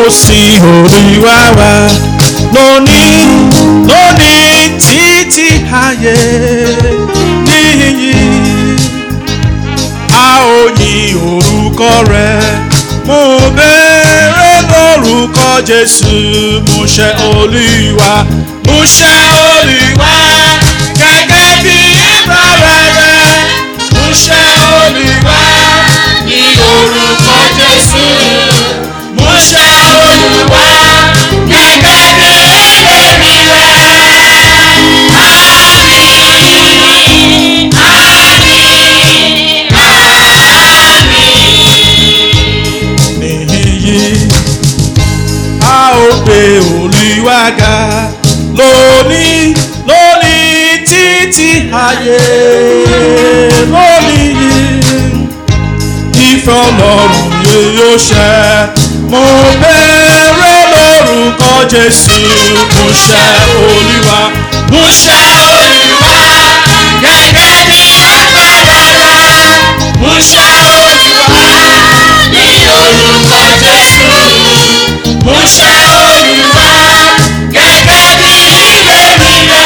sin olúwa wa lónìí lónìí títí ayé níyì a ó yin orúkọ rẹ mo béèrè lórúkọ jésù mo ṣe olúwa mo ṣe olúwa gẹ́gẹ́ bí ìbára rẹ mo ṣe olúwa ní orúkọ jésù mo ṣe olúwa gẹ́gẹ́ bí ìlérí rẹ. Níyì a ó gbé olúwa ga lónìí lónìí títí ayé lónìí ìfẹ́ ọlọ́run yẹ yóò ṣẹ mo béèrè lórúkọ jésù mo ṣe olúwa mo ṣe olúwa gẹ́gẹ́ bí agbára rẹ mo ṣe olúwa ní orúkọ jésù mo ṣe olúwa gẹ́gẹ́ bí ìlérí rẹ.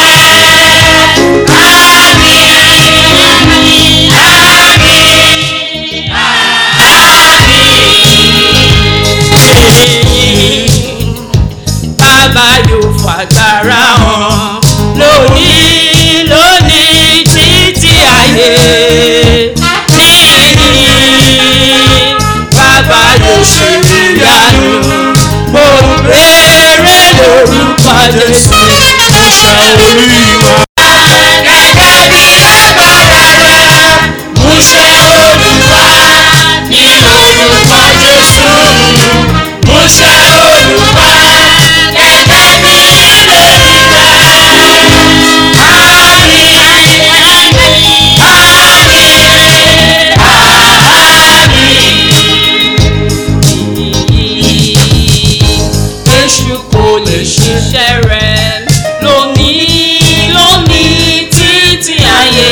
bàbá yóò fàgbára hàn lónìí lónìí títí ayé níyì bàbá yóò ṣe ìyanu mo béèrè lórúkọ jésù mo ṣe olúwa. gẹ́gẹ́ bí agbára rẹ mo ṣe olúwa ní orúkọ jésù mo ṣe olúwa gẹ́gẹ́ bí ìlérí rẹ. èṣù kò lè ṣiṣẹ́ rẹ̀ lónìí lónìí títí ayé.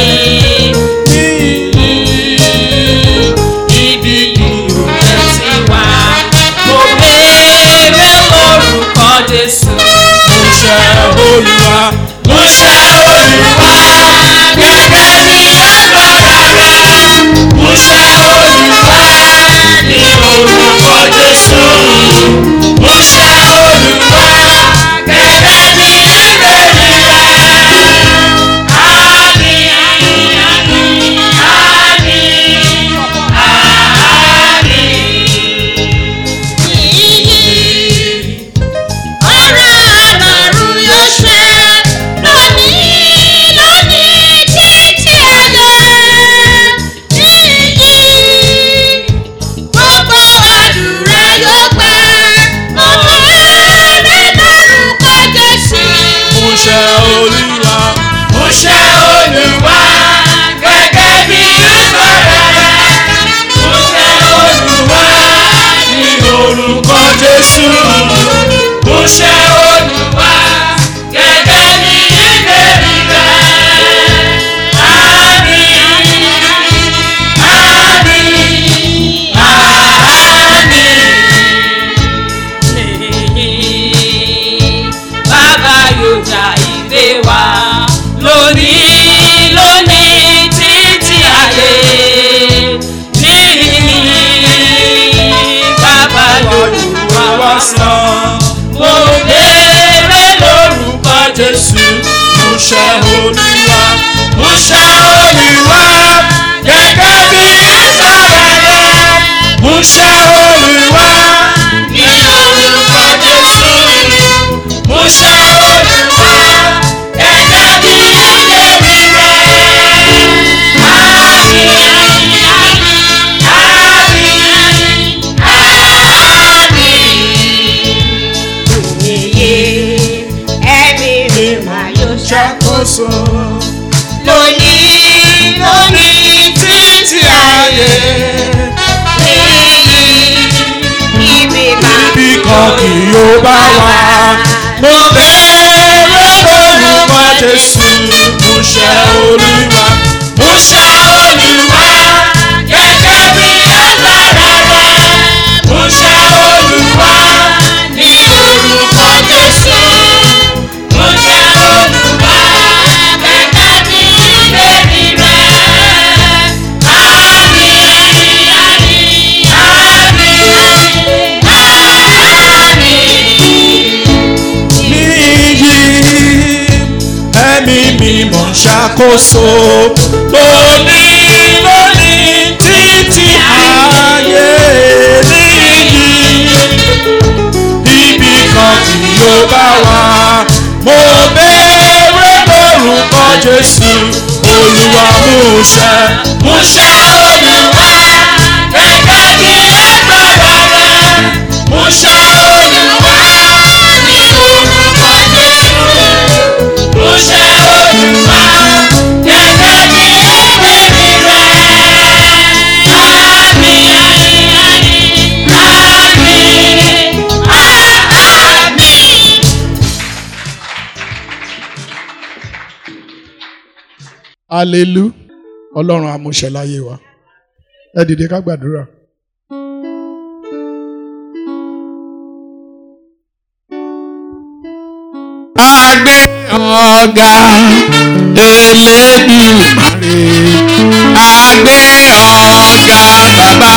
Ibi ìrùkẹ́ ti wá, mo béèrè lórúkọ Jésù. mo ṣe olúwa mo ṣe olúwa gẹ́gẹ́ bí agbára rẹ. mo ṣe olúwa ní orúkọ jésù. mo ṣe olúwa gẹ́gẹ́ bí ìlérí rẹ. Àmín, àmín, àmín, àmín, àmín. Ọ̀rọ̀ Ọlọ́run yóò ṣẹ lónìí lónìí títí ayé. Níyì gbogbo àdúrà yóò gbà. Mo béèrè lórúkọ Jésù. mo ṣe olúwa mo ṣe olúwa gẹ́gẹ́ bí agbára rẹ. mo ṣe olúwa ní orúkọ jésù. mo ṣe olúwa gẹ́gẹ́ bí ìlérí rẹ. Àmín, àmín, àmín. Bàbá yóò jà ìgbé wa lónìí lónìí títí ayé. Níyì bàbá yóò lù wá wá sàn. Mo béèrè lórúkọ Jésù. mo ṣe olúwa mo ṣe olúwa gẹ́gẹ́ bí agbára rẹ. mo ṣe olúwa ní orúkọ jésù. mo ṣe olúwa gẹ́gẹ́ bí ìlérí rẹ. Àmín, àmín, àmín. Ẹ̀mí mi máa yóò ṣàkóso lónìí lónìí títí ayé. Ibi ibi kan kì yóò bá wa. mo béèrè lórúkọ jésù. mo ṣe olúwa mo ṣe olúwa gẹ́gẹ́ bí agbára rẹ. mo ṣe olúwa ṣàkóso lónìí lónìí títí ayé níyì ibi kan tí yóò bá wà mo béèrè lórúkọ Jésù Olúwa múṣẹ múṣẹ Olúwa gẹ́gẹ́ bí agbára rẹ múṣẹ Olúwa ní orúkọ Jésù múṣẹ Olúwa gẹ́gẹ́ bí ìlérí rẹ. Àmín, àmín, àmín, àmín. alelu ọlọ́run amúṣẹ láyé wa ẹ dìde ká gbàdúrà. Àgbé ọ̀gá Elédùmarè. Àgbé ọ̀gá bàbá.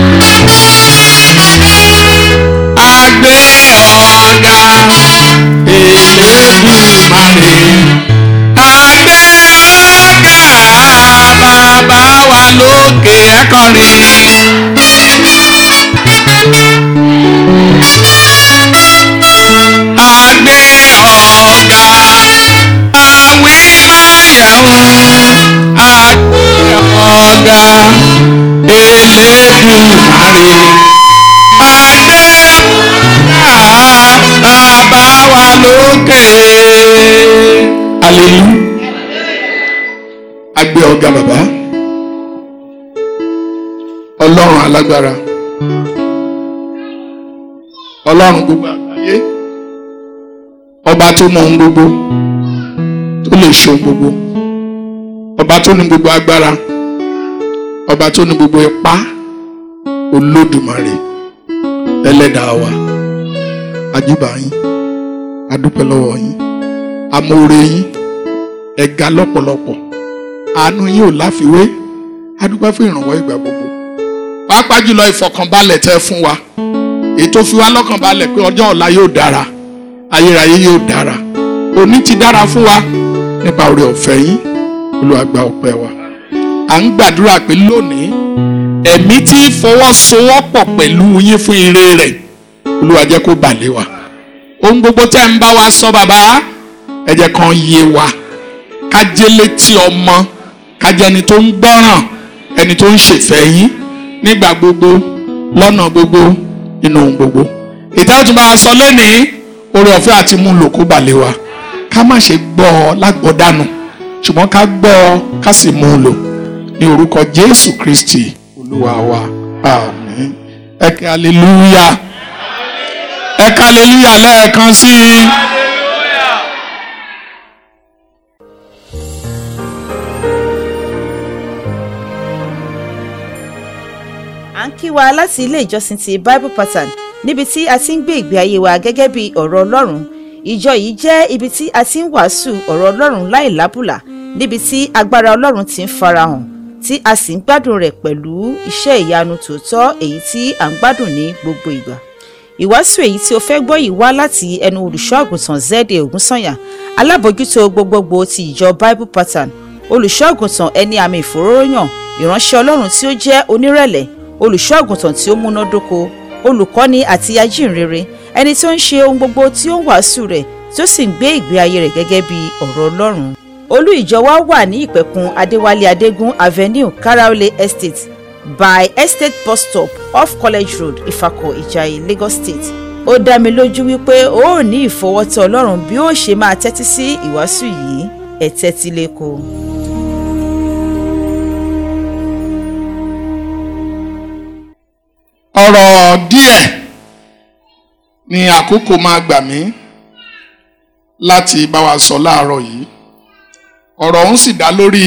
Àgbé ọ̀gá Elédùmarè. Àgbé ọ̀gá bàbá wa lókè ẹ̀kọ́rin. Àgbé ọ̀gá àwí máyẹ̀wò àgbé ọ̀gá Elédùmarè. Àgbé ọ̀gá bàbá wa lókè. Hallelujah. a gbé ọ̀gá bàbá ọlọ́run alágbára ọlọ́run gbogbo àgbáyé ọba tó mọ ohun gbogbo tó lè ṣe ohun gbogbo ọba tó ní gbogbo agbára ọba tó ní gbogbo ipá olódùmarè ẹlẹ́dàá wa àjùbà yín adúpẹ́ lọ́wọ́ yín amóore yín ẹ̀ga lọ́pọ̀lọpọ̀ àánú yín ò láfiwé adúpẹ́ fún ìrànwọ́ ìgbà gbogbo pàápàá jùlọ ìfọ̀kànbalẹ̀ tẹ́ fún wa èyí tó fi wá lọ́kànbalẹ̀ pé ọjọ́ ọ̀la yóò dára ayérayé yóò dára òní ti dára fún wa nípa oore ọ̀fẹ́ yín Olúwa gba ọpẹ́ wa à ń gbàdúrà pé lónìí ẹ̀mí tí fọwọ́sowọ́pọ̀ pẹ̀lú yín fún ire rẹ̀ Olúwa jẹ́ kó bà lé wa ohun gbogbo tẹ́ ń bá wa sọ bàbá ẹ jẹ́ kan yé wa kájẹ́ létí ọmọ kájẹ́ ẹni tó ń gbọ́ràn ẹni tó ń ṣèfẹ́ yín nígbà gbogbo lọ́nà gbogbo nínú ohun gbogbo. ìtàn tó bá a sọ lónìí oore ọ̀fẹ́ àti mú lò kó balẹ̀ wa ká má ṣe gbọ́ ọ lágbọ́dánù ṣùgbọ́n ká gbọ́ ọ ká sì mú un lò ní orúkọ Jésù Kristi Olúwa wa àmín ẹ kẹ́ aleluya ẹ kẹ́ aleluya lẹ́ẹ̀kan sí i. à ń kí wa láti ilé ìjọsìn ti bible pattern níbi tí a ti ń gbé ìgbé ayé wa gẹ́gẹ́ bí ọ̀rọ̀ ọlọ́run ìjọ yìí jẹ́ ibi tí a ti ń wàásù ọ̀rọ̀ ọlọ́run láì lábùlà níbi tí agbára ọlọ́run ti ń farahàn tí a sì ń gbádùn rẹ̀ pẹ̀lú iṣẹ́ ìyanu tòótọ́ èyí tí à ń gbádùn ní gbogbo ìgbà ìwàásù èyí tí o fẹ́ gbọ́ yìí wá láti ẹnu olùṣọ́ àgùntàn zede ògúnsànyà alábòójútó gbogbogbò ti ìjọ bible pattern olùṣọ́ àgùntàn ẹni àmì ìfòróróyàn ìránṣẹ́ ọlọ́run tí ó jẹ́ onírẹ̀lẹ̀ olùṣọ́ àgùntàn tí ó múnádóko olùkọ́ni àti ajínrere ẹni tó ń ṣe ohun gbogbo tí ó ń wàásù rẹ̀ tí ó sì ń gbé ìgbé ayé rẹ̀ gẹ́gẹ́ bí ọ̀rọ̀ ọlọ́run olú ìjọ wa wà ní ìpẹ̀kun adéwálé adégún avenue karaole estate by estate bus stop off college road ifako ìjàyè lagos state ó dá mi lójú wípé o ò ní ìfọwọ́tọ̀ ọlọ́run bí ó ṣe máa tẹ́tí sí ìwàásù yìí ẹ̀ tẹ́tí lẹ́kọ̀ọ́. ọ̀rọ̀ díẹ̀ ni àkókò máa gbà mí láti bá wa sọ láàárọ̀ yìí ọ̀rọ̀ ọ̀hún sì dá lórí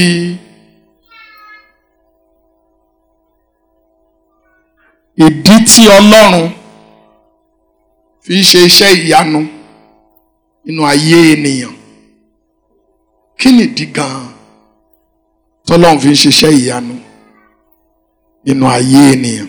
ìdí tí Ọlọ́run fi ṣe iṣẹ́ ìyanu nínú ayé ènìyàn kí nìdí gan-an tọ́lọ́run fi ń ṣiṣẹ́ ìyanu nínú ayé ènìyàn.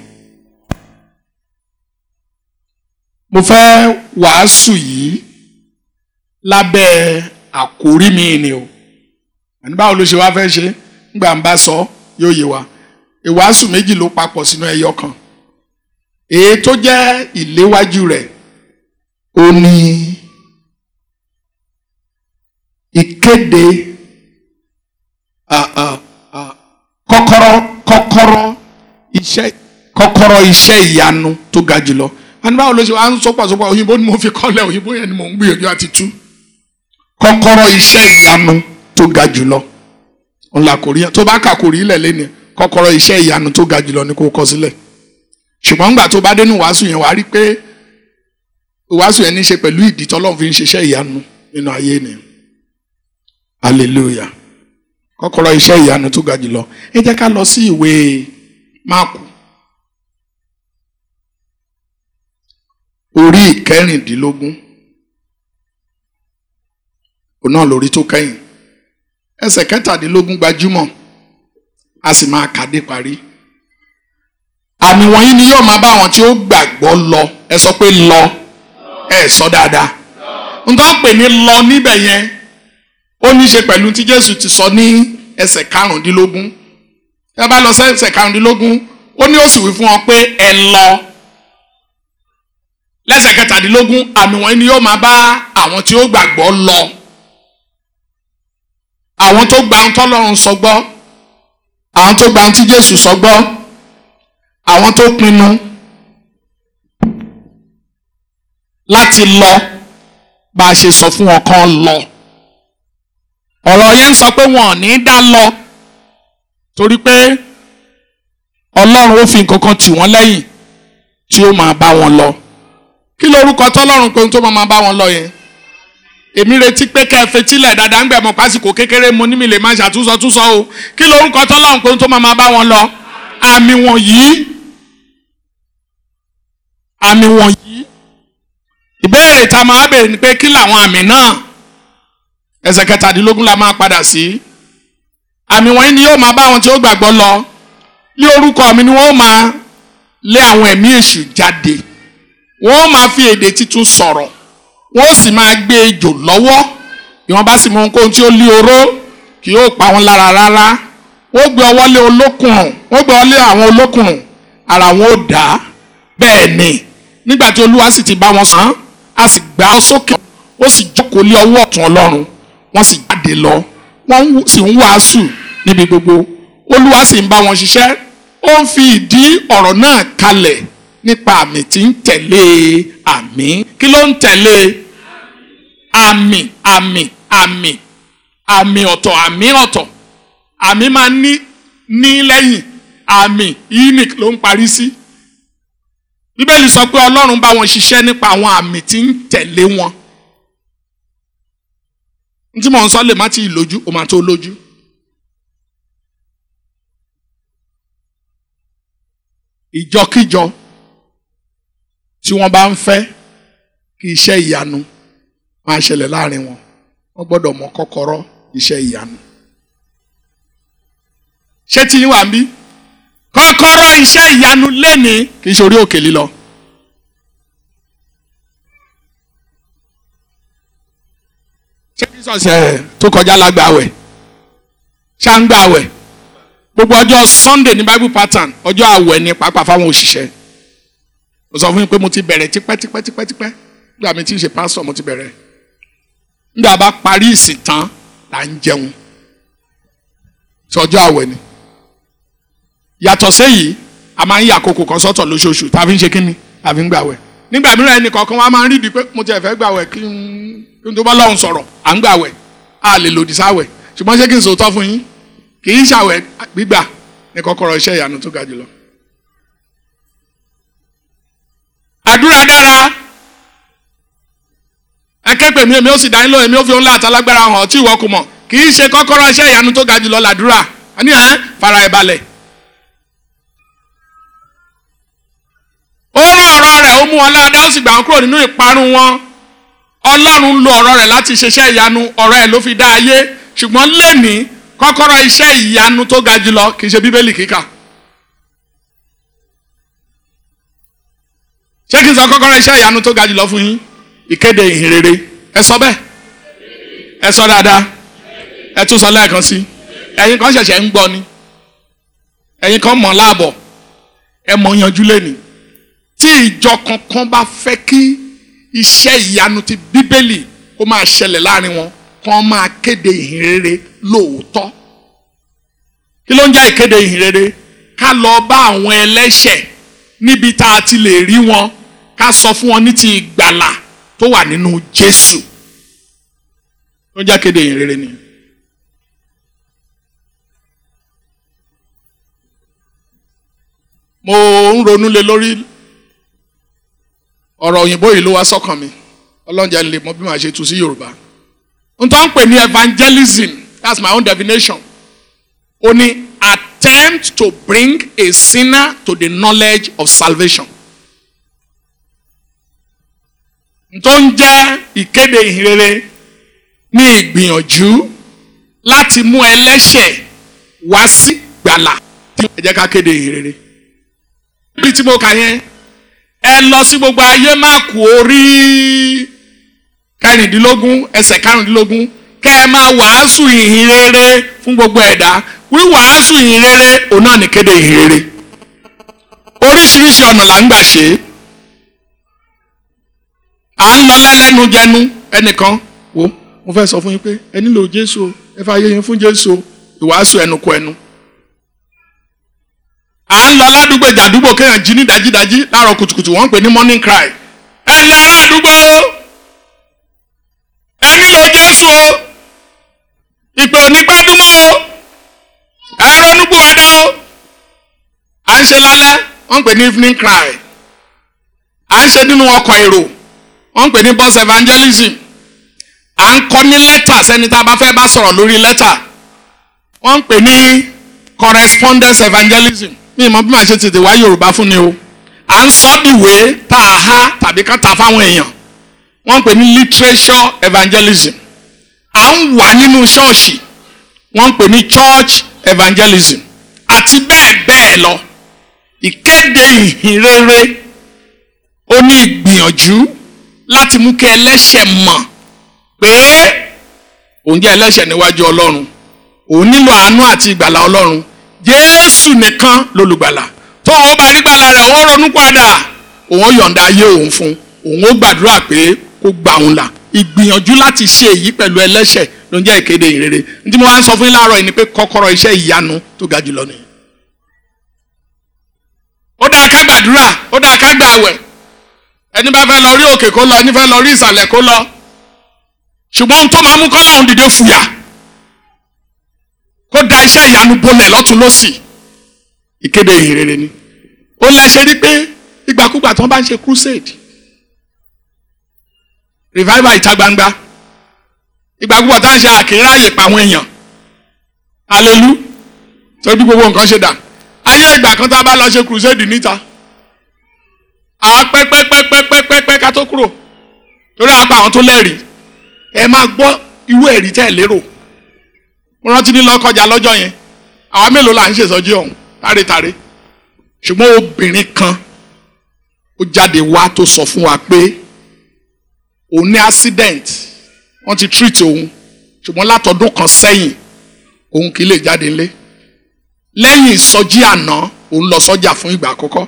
mo fẹ́ wàásù yìí lábẹ́ àkórí mi ni o àní báwo ló ṣe wá fẹ́ ṣe nígbà ń bá sọ yóò yé wa ìwàásù méjì ló papọ̀ sínú ẹyọ kan èyí tó jẹ́ ìléwájú rẹ̀ ó ní ìkéde ah, ah, ah, kọ́kọ́rọ́ kọ́kọ́rọ́ iṣẹ́ kọ́kọ́rọ́ iṣẹ́ ìyanu tó ga jùlọ àní báwo ló ṣe wá ń sọpọ̀sọpọ̀ òyìnbó ni mo fi kọ́lẹ̀ òyìnbó yẹn ni mo ń gbìyànjú àti tú kọ́kọ́rọ́ iṣẹ́ ìyanu tó ga jùlọ ńlá kò rí tó bá kà kò rí ilẹ̀ lẹ́nu kọ́kọ́rọ́ iṣẹ́ ìyanu tó ga jùlọ ni kò kọ sílẹ̀ ṣùgbọ́n ńgbà tó bá dénú wàásù yẹn wàá rí pé wàásù yẹn ní í ṣe pẹ̀lú ìdí tọ́lọ́run fi ń ṣiṣẹ́ ìyanu nínú ayé ni hallelujah kọ́kọ́rọ́ iṣẹ́ ìyanu tó ga jùlọ ẹ jẹ́ ká lọ sí ìwé máàkù orí ìkẹrìndínlógún òun náà lórí tó kẹ́yìn ẹsẹ̀ kẹtàdínlógún gbajúmọ̀ a sì máa kàdé parí àmì wọ̀nyí ni yóò máa bá àwọn tí ó gbàgbọ́ lọ ẹ sọ pé lọ ẹ sọ dáadáa n tó ń pè ní lọ níbẹ̀ yẹn ó ní í ṣe pẹ̀lú tí Jésù ti sọ ní ẹsẹ̀ karùndínlógún ẹ bá lọ sí ẹsẹ̀ karùndínlógún ó ní ó sì wí fún wọn pé ẹ lọ lẹ́sẹ̀ kẹtàdínlógún àmì wọ̀nyí ni yóò máa bá àwọn tí ó gbàgbọ́ lọ àwọn tó gba ohun tọ́lọ́run sọ gbọ́ àwọn tó gba ohun tí Jésù sọ gbọ́ àwọn tó pinnu láti lọ bá a ṣe sọ fún wọn kán lọ ọ̀rọ̀ yẹn ń sọ pé wọn ò ní dá lọ torí pé Ọlọ́run ó fi nǹkan kan tì wọ́n lẹ́yìn tí ó máa bá wọn lọ kí lorúkọ tọ́lọ́run pé ohun tó máa bá wọn lọ yẹn èmi retí pé kẹ́ ẹ fetílẹ̀ dáadáa ń gbẹ̀ mọ́ pásìkò kékeré mo ní mi lè máa ṣàtúnṣọ túnṣọ o kí lorúkọ tọ́lọ́run pé ohun tó máa bá wọn lọ àmì wọ̀nyí àmì wọ̀nyí ìbéèrè tá a máa béèrè ni pé kí làwọn àmì náà ẹsẹ̀ kẹtàdínlógún la máa padà sí àmì wọ̀nyí ni yóò máa bá àwọn tí ó gbàgbọ́ lọ ní orúkọ mi ni wọ́n máa lé àwọn ẹ̀mí èṣù jáde wọ́n máa fi èdè tuntun sọ̀rọ̀ wọ́n sì máa gbé ejò lọ́wọ́ bí wọ́n bá sì mú ohunkóhun tí ó lé oró kì yóò pa wọn lára rárá wọ́n gbé ọwọ́ lé olókùnrùn wọ́n gbé ọwọ́ lé àwọn olókùnrùn ara wọn ò dá bẹ́ẹ̀ ni nígbà tí olúwa sì ti bá wọn sàn á sì gbà á sókè ó sì jókòó lé ọwọ́ ọ̀tún ọlọ́run wọ́n sì jáde lọ wọ́n sì ń wàásù níbi gbogbo olúwa sì ń bá wọn ṣiṣẹ́ ó ń fi ìdí ọ̀rọ̀ náà kalẹ̀ nípa àmì tí ń tẹ̀lé àmì kí ló ń tẹ̀lé àmì àmì àmì àmì ọ̀tọ̀ àmì ọ̀tọ̀ àmì máa ní ní lẹ́yìn àmì unic ló ń parí sí bíbélì sọ pé ọlọ́run bá wọn ṣiṣẹ́ nípa àwọn àmì tí ń tẹ̀lé wọn n tí mò ń sọ lè má ti lójú ó máa tó lójú. ìjọkíjọ tí wọ́n bá ń fẹ́ kí iṣẹ́ ìyanu máa ṣẹlẹ̀ láàrin wọn wọ́n gbọ́dọ̀ mọ kọ́kọ́rọ́ iṣẹ́ ìyanu. ṣé tí yín wà ń bí kọ́kọ́rọ́ iṣẹ́ ìyanu lẹ́nìí kì í ṣe orí òkè lílọ. ṣé kí sọ̀sẹ̀ tó kọjá lágbàwẹ̀ ṣá ń gbàwẹ̀ gbogbo ọjọ́ Sunday ní Bible pattern ọjọ́ àwẹ̀ ni pàápàá fáwọn òṣìṣẹ́ mo sọ fún yín pé mo ti bẹ̀rẹ̀ tipẹ́tipẹ́tipẹ́ nígbà mi ti ń ṣe pásítọ̀ mo ti bẹ̀rẹ̀ nígbà bá parí ìsìn tán là ń jẹun sọjọ́ àwẹ̀ ni yàtọ̀ séyìí a máa ń yà àkókò kan sọ́tọ̀ lóṣooṣù tá a fi ń ṣe kínní tá a fi ń gbàwẹ̀ nígbà mìíràn ẹnì kọ̀ọ̀kan wa máa ń rí di pé mo ti ẹ̀fẹ́ gbàwẹ̀ kí n tó bá lọ́hùn sọ̀rọ̀ à ń gbàwẹ̀ a lè lòdì sáwẹ̀ ṣùgbọ́n ṣé kí n sòótọ́ fún yín kì í ṣàwẹ̀ gbígbà ní kọ́kọ́rọ́ iṣẹ́ ìyanu tó ga jùlọ. àdúrà dára akẹ́pẹ́ mi èmi ó sì dání lóhùn èmi ó fi òun láta lágbára hàn tí ìwọ kò mọ̀ kì í ṣe kọ́kọ́rọ́ iṣẹ́ ìyanu tó ga jùlọ làdúrà àní ẹ̀ fara ẹ̀ balẹ̀. ó rán ọ̀rọ̀ rẹ̀ ó mú wọn láadá ó sì gbà wọn kúrò nínú ìparun wọn ọlọ́run lo ọ̀rọ̀ rẹ̀ láti ṣiṣẹ́ ìyanu ọ̀rọ̀ ẹ̀ ló fi dá ayé ṣùgbọ́n lẹ́nìí kọ́kọ́rọ́ iṣẹ́ ìyanu tó ga jùlọ kì í ṣe bíbélì kíkà. ṣé kí n sọ kọ́kọ́rọ́ iṣẹ́ ìyanu tó ga jùlọ fún yín ìkéde ìhìnrere ẹ sọ bẹ́ẹ̀ ẹ sọ dáadáa ẹ tún sọ lẹ́ẹ̀kan sí ẹ̀yin kan ṣẹ̀ṣẹ̀ ń gbọ́ ni ẹ̀yin kan mọ̀ láàbọ̀ ẹ mọ̀ yanjú lẹ́ni tí ìjọ kankan bá fẹ́ kí iṣẹ́ ìyanu ti bíbélì kó máa ṣẹlẹ̀ láàrin wọn kán máa kéde ìhìn rere lóòótọ́ kí ló ń jẹ́ ìkéde ìhìn rere ká lọ bá àwọn ẹlẹ́ṣẹ̀ níbi tá a ti lè rí wọn ká sọ fún wọn ní ti ìgbàlà tó wà nínú Jésù ló ń jẹ́ kéde ìhìn rere nìyẹn. mo ń ronú lé lórí ọ̀rọ̀ òyìnbó yìí ló wá sọ́kàn mi ọlọ́njà lè mọ bí màá ṣe tu sí Yorùbá n tó ń pè ní evangelism that's my own definition ó ní attempt to bring a sinner to the knowledge of salvation n tó ń jẹ́ ìkéde ìhìnrere ní ìgbìyànjú láti mú ẹlẹ́ṣẹ̀ wá sí gbàlà ẹ jẹ́ ká kéde ìhìnrere bí tí mo kà yẹn ẹ lọ sí gbogbo ayé má kú orí kẹrìndínlógún ẹsẹ̀ karùndínlógún kẹ ẹ máa wàásù ìhìn rere fún gbogbo ẹ̀dá wíwàásù ìhìn rere òun náà ní kéde ìhìn rere oríṣiríṣi ọ̀nà là ń gbà ṣe é à ń lọ lẹ́lẹ́nu jẹnu ẹnìkan wo mo fẹ́ sọ fún yín pé ẹ nílò Jésù o ẹ fà yé yín fún Jésù o ìwàásù ẹnu kọ ẹnu à ń lọ ládùúgbò ìjàdúgbò kéèyàn jí ní dájídájí láàárọ̀ kùtùkùtù wọ́n ń pè ní morning cry ẹ lẹ ará àdúgbò ẹ nílò Jésù o ìpè onígbàdúmọ̀ o ẹ ronúgbò ẹ̀dá o à ń ṣe lálẹ́ wọ́n ń pè ní evening cry à ń ṣe nínú ọkọ̀ èrò wọ́n ń pè ní bus evangelism à ń kọ ní lẹ́tà sẹ́ni tá a bá fẹ́ bá sọ̀rọ̀ lórí lẹ́tà wọ́n ń pè ní correspondence evangelism mi ìmọ̀ bí màá ṣe tètè wá yorùbá fún ni o à ń sọ ìwé tá a há tàbí ká ta fáwọn èèyàn wọ́n ń pè ní literature evangelism à ń wà nínú ṣọ́ọ̀ṣì wọ́n ń pè ní church evangelism àti bẹ́ẹ̀ bẹ́ẹ̀ lọ ìkéde ìhìn rere ó ní ìgbìyànjú láti mú kí ẹlẹ́ṣẹ̀ mọ̀ pé òun jẹ́ ẹlẹ́ṣẹ̀ níwájú ọlọ́run òun nílò àánú àti ìgbàlà ọlọ́run jésù nìkan lolùgbàlà tó o bá rí gbàlà rẹ̀ òun ronú padà òun yọ̀ǹda ayé òun fún òun ó gbàdúrà pé kó gbà òun là ìgbìyànjú láti ṣe èyí pẹ̀lú ẹlẹ́ṣẹ̀ ló ń jẹ́ ìkéde ìrere tí mo wá ń sọ fún yín láàárọ̀ yìí ni pé kọ́kọ́rọ́ iṣẹ́ ìyanu tó ga jùlọ nìyẹn. ó dáa ká gbàdúrà ó dáa ká gbààwẹ̀ ẹni bá fẹ́ lọ rí òkè kó lọ ẹni fẹ́ lọ rí ìsàlẹ̀ kó lọ ṣùgbọ́n ohun tó máa mú kọ́lọ́hún dìde fùyà kó da iṣẹ́ ìyanu bolẹ̀ lọ́tún lọ́sì ìkéde ìhìnrere ni ó lẹ ṣe rí pé ìgbàkúgbà tí wọ́n bá ń ṣe crusade revival ìta gbangba ìgbàkúgbà tí wọ́n ṣe àkíráyè pàwọn èèyàn alelu torí bí gbogbo nǹkan ṣe dà ayé ìgbà kan tá a bá lọ ṣe crusade níta à pẹ́pẹ́pẹ́pẹ́pẹ́pẹ́ ká tó kúrò torí àpá àwọn tó lẹ́rìí ẹ máa gbọ́ irú ẹ̀rí tẹ́ ẹ lérò mo rántí ní lọ́kọjà lọ́jọ́ yẹn àwa mélòó là ń ṣèṣọ́jú ọ̀hún tàrétàré ṣùgbọ́n obìnrin kan ó jáde wá tó sọ fún wa pé òun ní accident wọ́n ti treat òun ṣùgbọ́n látọdún kan sẹ́yìn òun kì í lè jáde ńlé lẹ́yìn ìsọjí àná òun lọ sọ́jà fún ìgbà àkọ́kọ́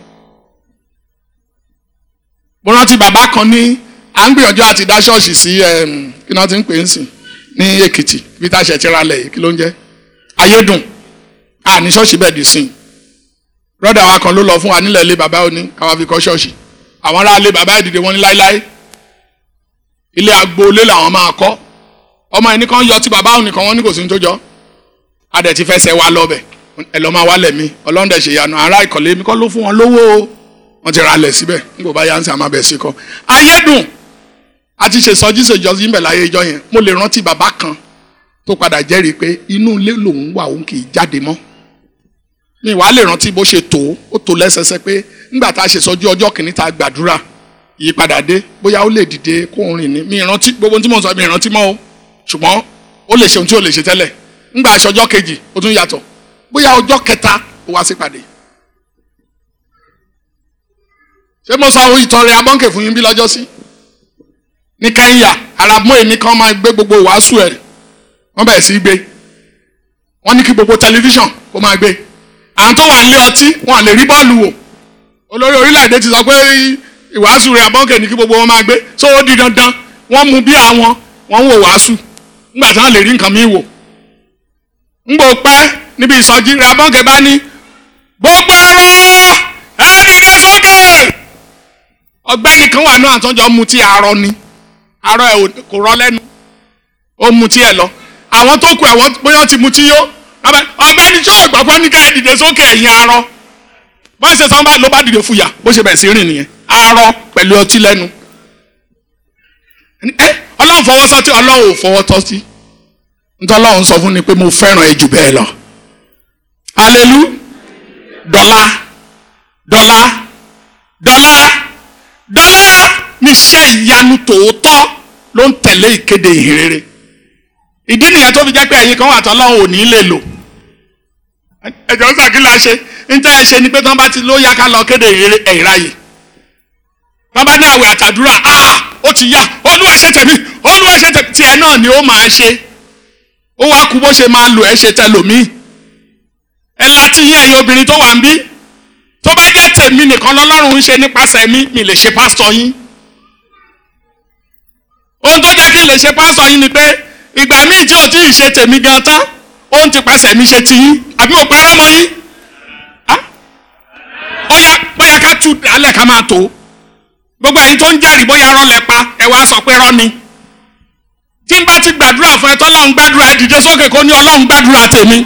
mo rántí bàbá kan ní à ń gbìyànjú àti dá ṣọ́ọ̀ṣì sí kí ni wọ́n ti ń pè é sìn ní èkìtì bí tá a ṣe ti ra lẹ̀ yìí kí ló ń jẹ́ ayédùn a ní ṣọ́ọ̀ṣì bẹ́ẹ̀ di sìn brọ́dà wa kan ló lọ fún wa nílẹ̀ ilé bàbá òní káwa fi kọ́ ṣọ́ọ̀ṣì àwọn ará ilé bàbá ìdìde wọn ní láéláé ilé agboolé làwọn máa kọ́ ọmọ ẹni kan yọ tí bàbá òní kan wọn ní kò sí ní tó jọ adẹ̀ ti fẹsẹ̀ wa lọ́bẹ̀ ẹ lọ́ máa wálẹ̀ mi ọlọ́run dẹ̀ ṣe ìyanu ará ìkọ̀lé mi kọ́ ló fún wọn lówó o wọ́n ti ra lẹ̀ síbẹ̀ nígbà bá yánsì àmà bẹ̀ sí kọ́ ayédùn àti ṣe sọjí ṣèjọsí ń bẹ̀ láyé ìjọ yẹn mo lè rántí bàbá kan tó padà jẹ́rìí pé inú ilé lòun wà òun kì í jáde mọ́ mi wàá lè rántí bó ṣe tó ó tó lẹ́sẹsẹ pé nígbà tá a ṣe sọjú ọjọ́ kìíní tá a gbàdúrà ìyípadà dé bóyá ó lè dìde kó ń rìn ní mi rántí gbogbo tí mo sọ mi rántí mọ́ o ṣùgbọ́n ó lè ṣe ohun tí ó lè ṣe tẹ́lẹ̀ nígbà aṣọ ọjọ́ kejì ó tún yàtọ̀ bóyá ọjọ́ kẹta ó wá sípàdé ṣé mo sọ àwọn ìtọrẹ abọ́ǹkè fún yín bí lọ́jọ́ sí ní Kẹ́ńyà arábọ́n èmi kan máa gbé gbogbo wàásù ẹ̀ wọ́n bẹ̀rẹ̀ sí í gbé wọ́n ní kí gbogbo tẹlifíṣàn kó máa gbé àwọn tó wà nílé ọtí wọn lè rí bọ́ọ̀lù wò olórí orílẹ̀-èdè ti sọ pé ìwàásù rẹ̀ abọ́ǹkè ní kí gbogbo wọn máa gbé so ó di dandan wọ́n mú bí àwọn wọ́n ń wò wàásù nígbà tí wọ́n lè rí nǹkan míì wò ńgbò pẹ́ níbi ìsọjí rẹ̀ abọ́ǹkè bá ní gbogbo ẹ̀rọ ẹ̀ẹ́dìdẹ sókè ọ̀gbẹ́ni kan wà náà àtọ́jọ́ mu tí arọ ni arọ ẹ̀ kò rọ lẹ́nu ó mu tí ẹ̀ lọ àwọn tó kù àwọn bóyá ti mu tí yó ọ̀gbẹ́ni tí ọ̀gbọ́n ní ká ẹ̀ dìde sókè ẹ̀yìn arọ bọ́n ṣe sọ́n bá ló bá dìde fúyà bó ṣe bẹ̀rẹ̀ sí rìn nìyẹn arọ pẹ̀lú ọtí lẹ́nu ẹ ọlọ́run fọwọ́ sọ́tí ọlọ́run ò fọwọ́ tọ́tí nítorí ọlọ́run sọ fún ni pé mo fẹ́ràn ẹ jù bẹ́ẹ̀ lọ alelu dọ́là dọ́là dọ́là dọ́là níṣẹ́ ìyanu tòótọ́ ló ń tẹ̀lé ìkéde ìhìnrere ìdí nìyẹn tó fi jẹ́ pé ẹ̀yin kan wà tọ́lọ́run ò ní lè lò ẹ̀jọ̀ sàkílà ṣe níta ẹ̀ ṣe ni pé tí wọ́n bá ti ló yá ká lọ kéde ìráyè tí wọ́n bá ní àwẹ̀ àtàdúrà ah ó ti yá olúwa ṣe tèmi olúwa ṣe tèmi tiẹ̀ náà ni ó máa ṣe ó wá kú bó ṣe máa lò ẹ́ ṣe tẹlòmíì ẹ láti yín ẹ̀yin obìnrin tó wà ń bí tó bá jẹ́ tèmi nìkan lọ́lọ́run ń ṣe nípasẹ̀ mi mi lè ṣe pásítọ̀ yín ohun tó jẹ́ kí n lè ṣe pásítọ̀ yín ni pé ìgbà míì tí ò tí ì ṣe tèmi gan tán ó ń ti pasẹ̀ mi ṣe ti yín àbí mo parọ́ mọ́ yín bóyá bóyá ká tú alẹ́ ká máa tó gbogbo ẹ̀yin tó ń jẹ́rìí bóyá rọ́ lẹ pa ẹ wá sọ pé rọ́ ni tí n bá ti gbàdúrà fún ẹ tọ́lọ́run gbàdúrà ẹ dìde sókè kó ní ọlọ́run gbàdúrà tèmi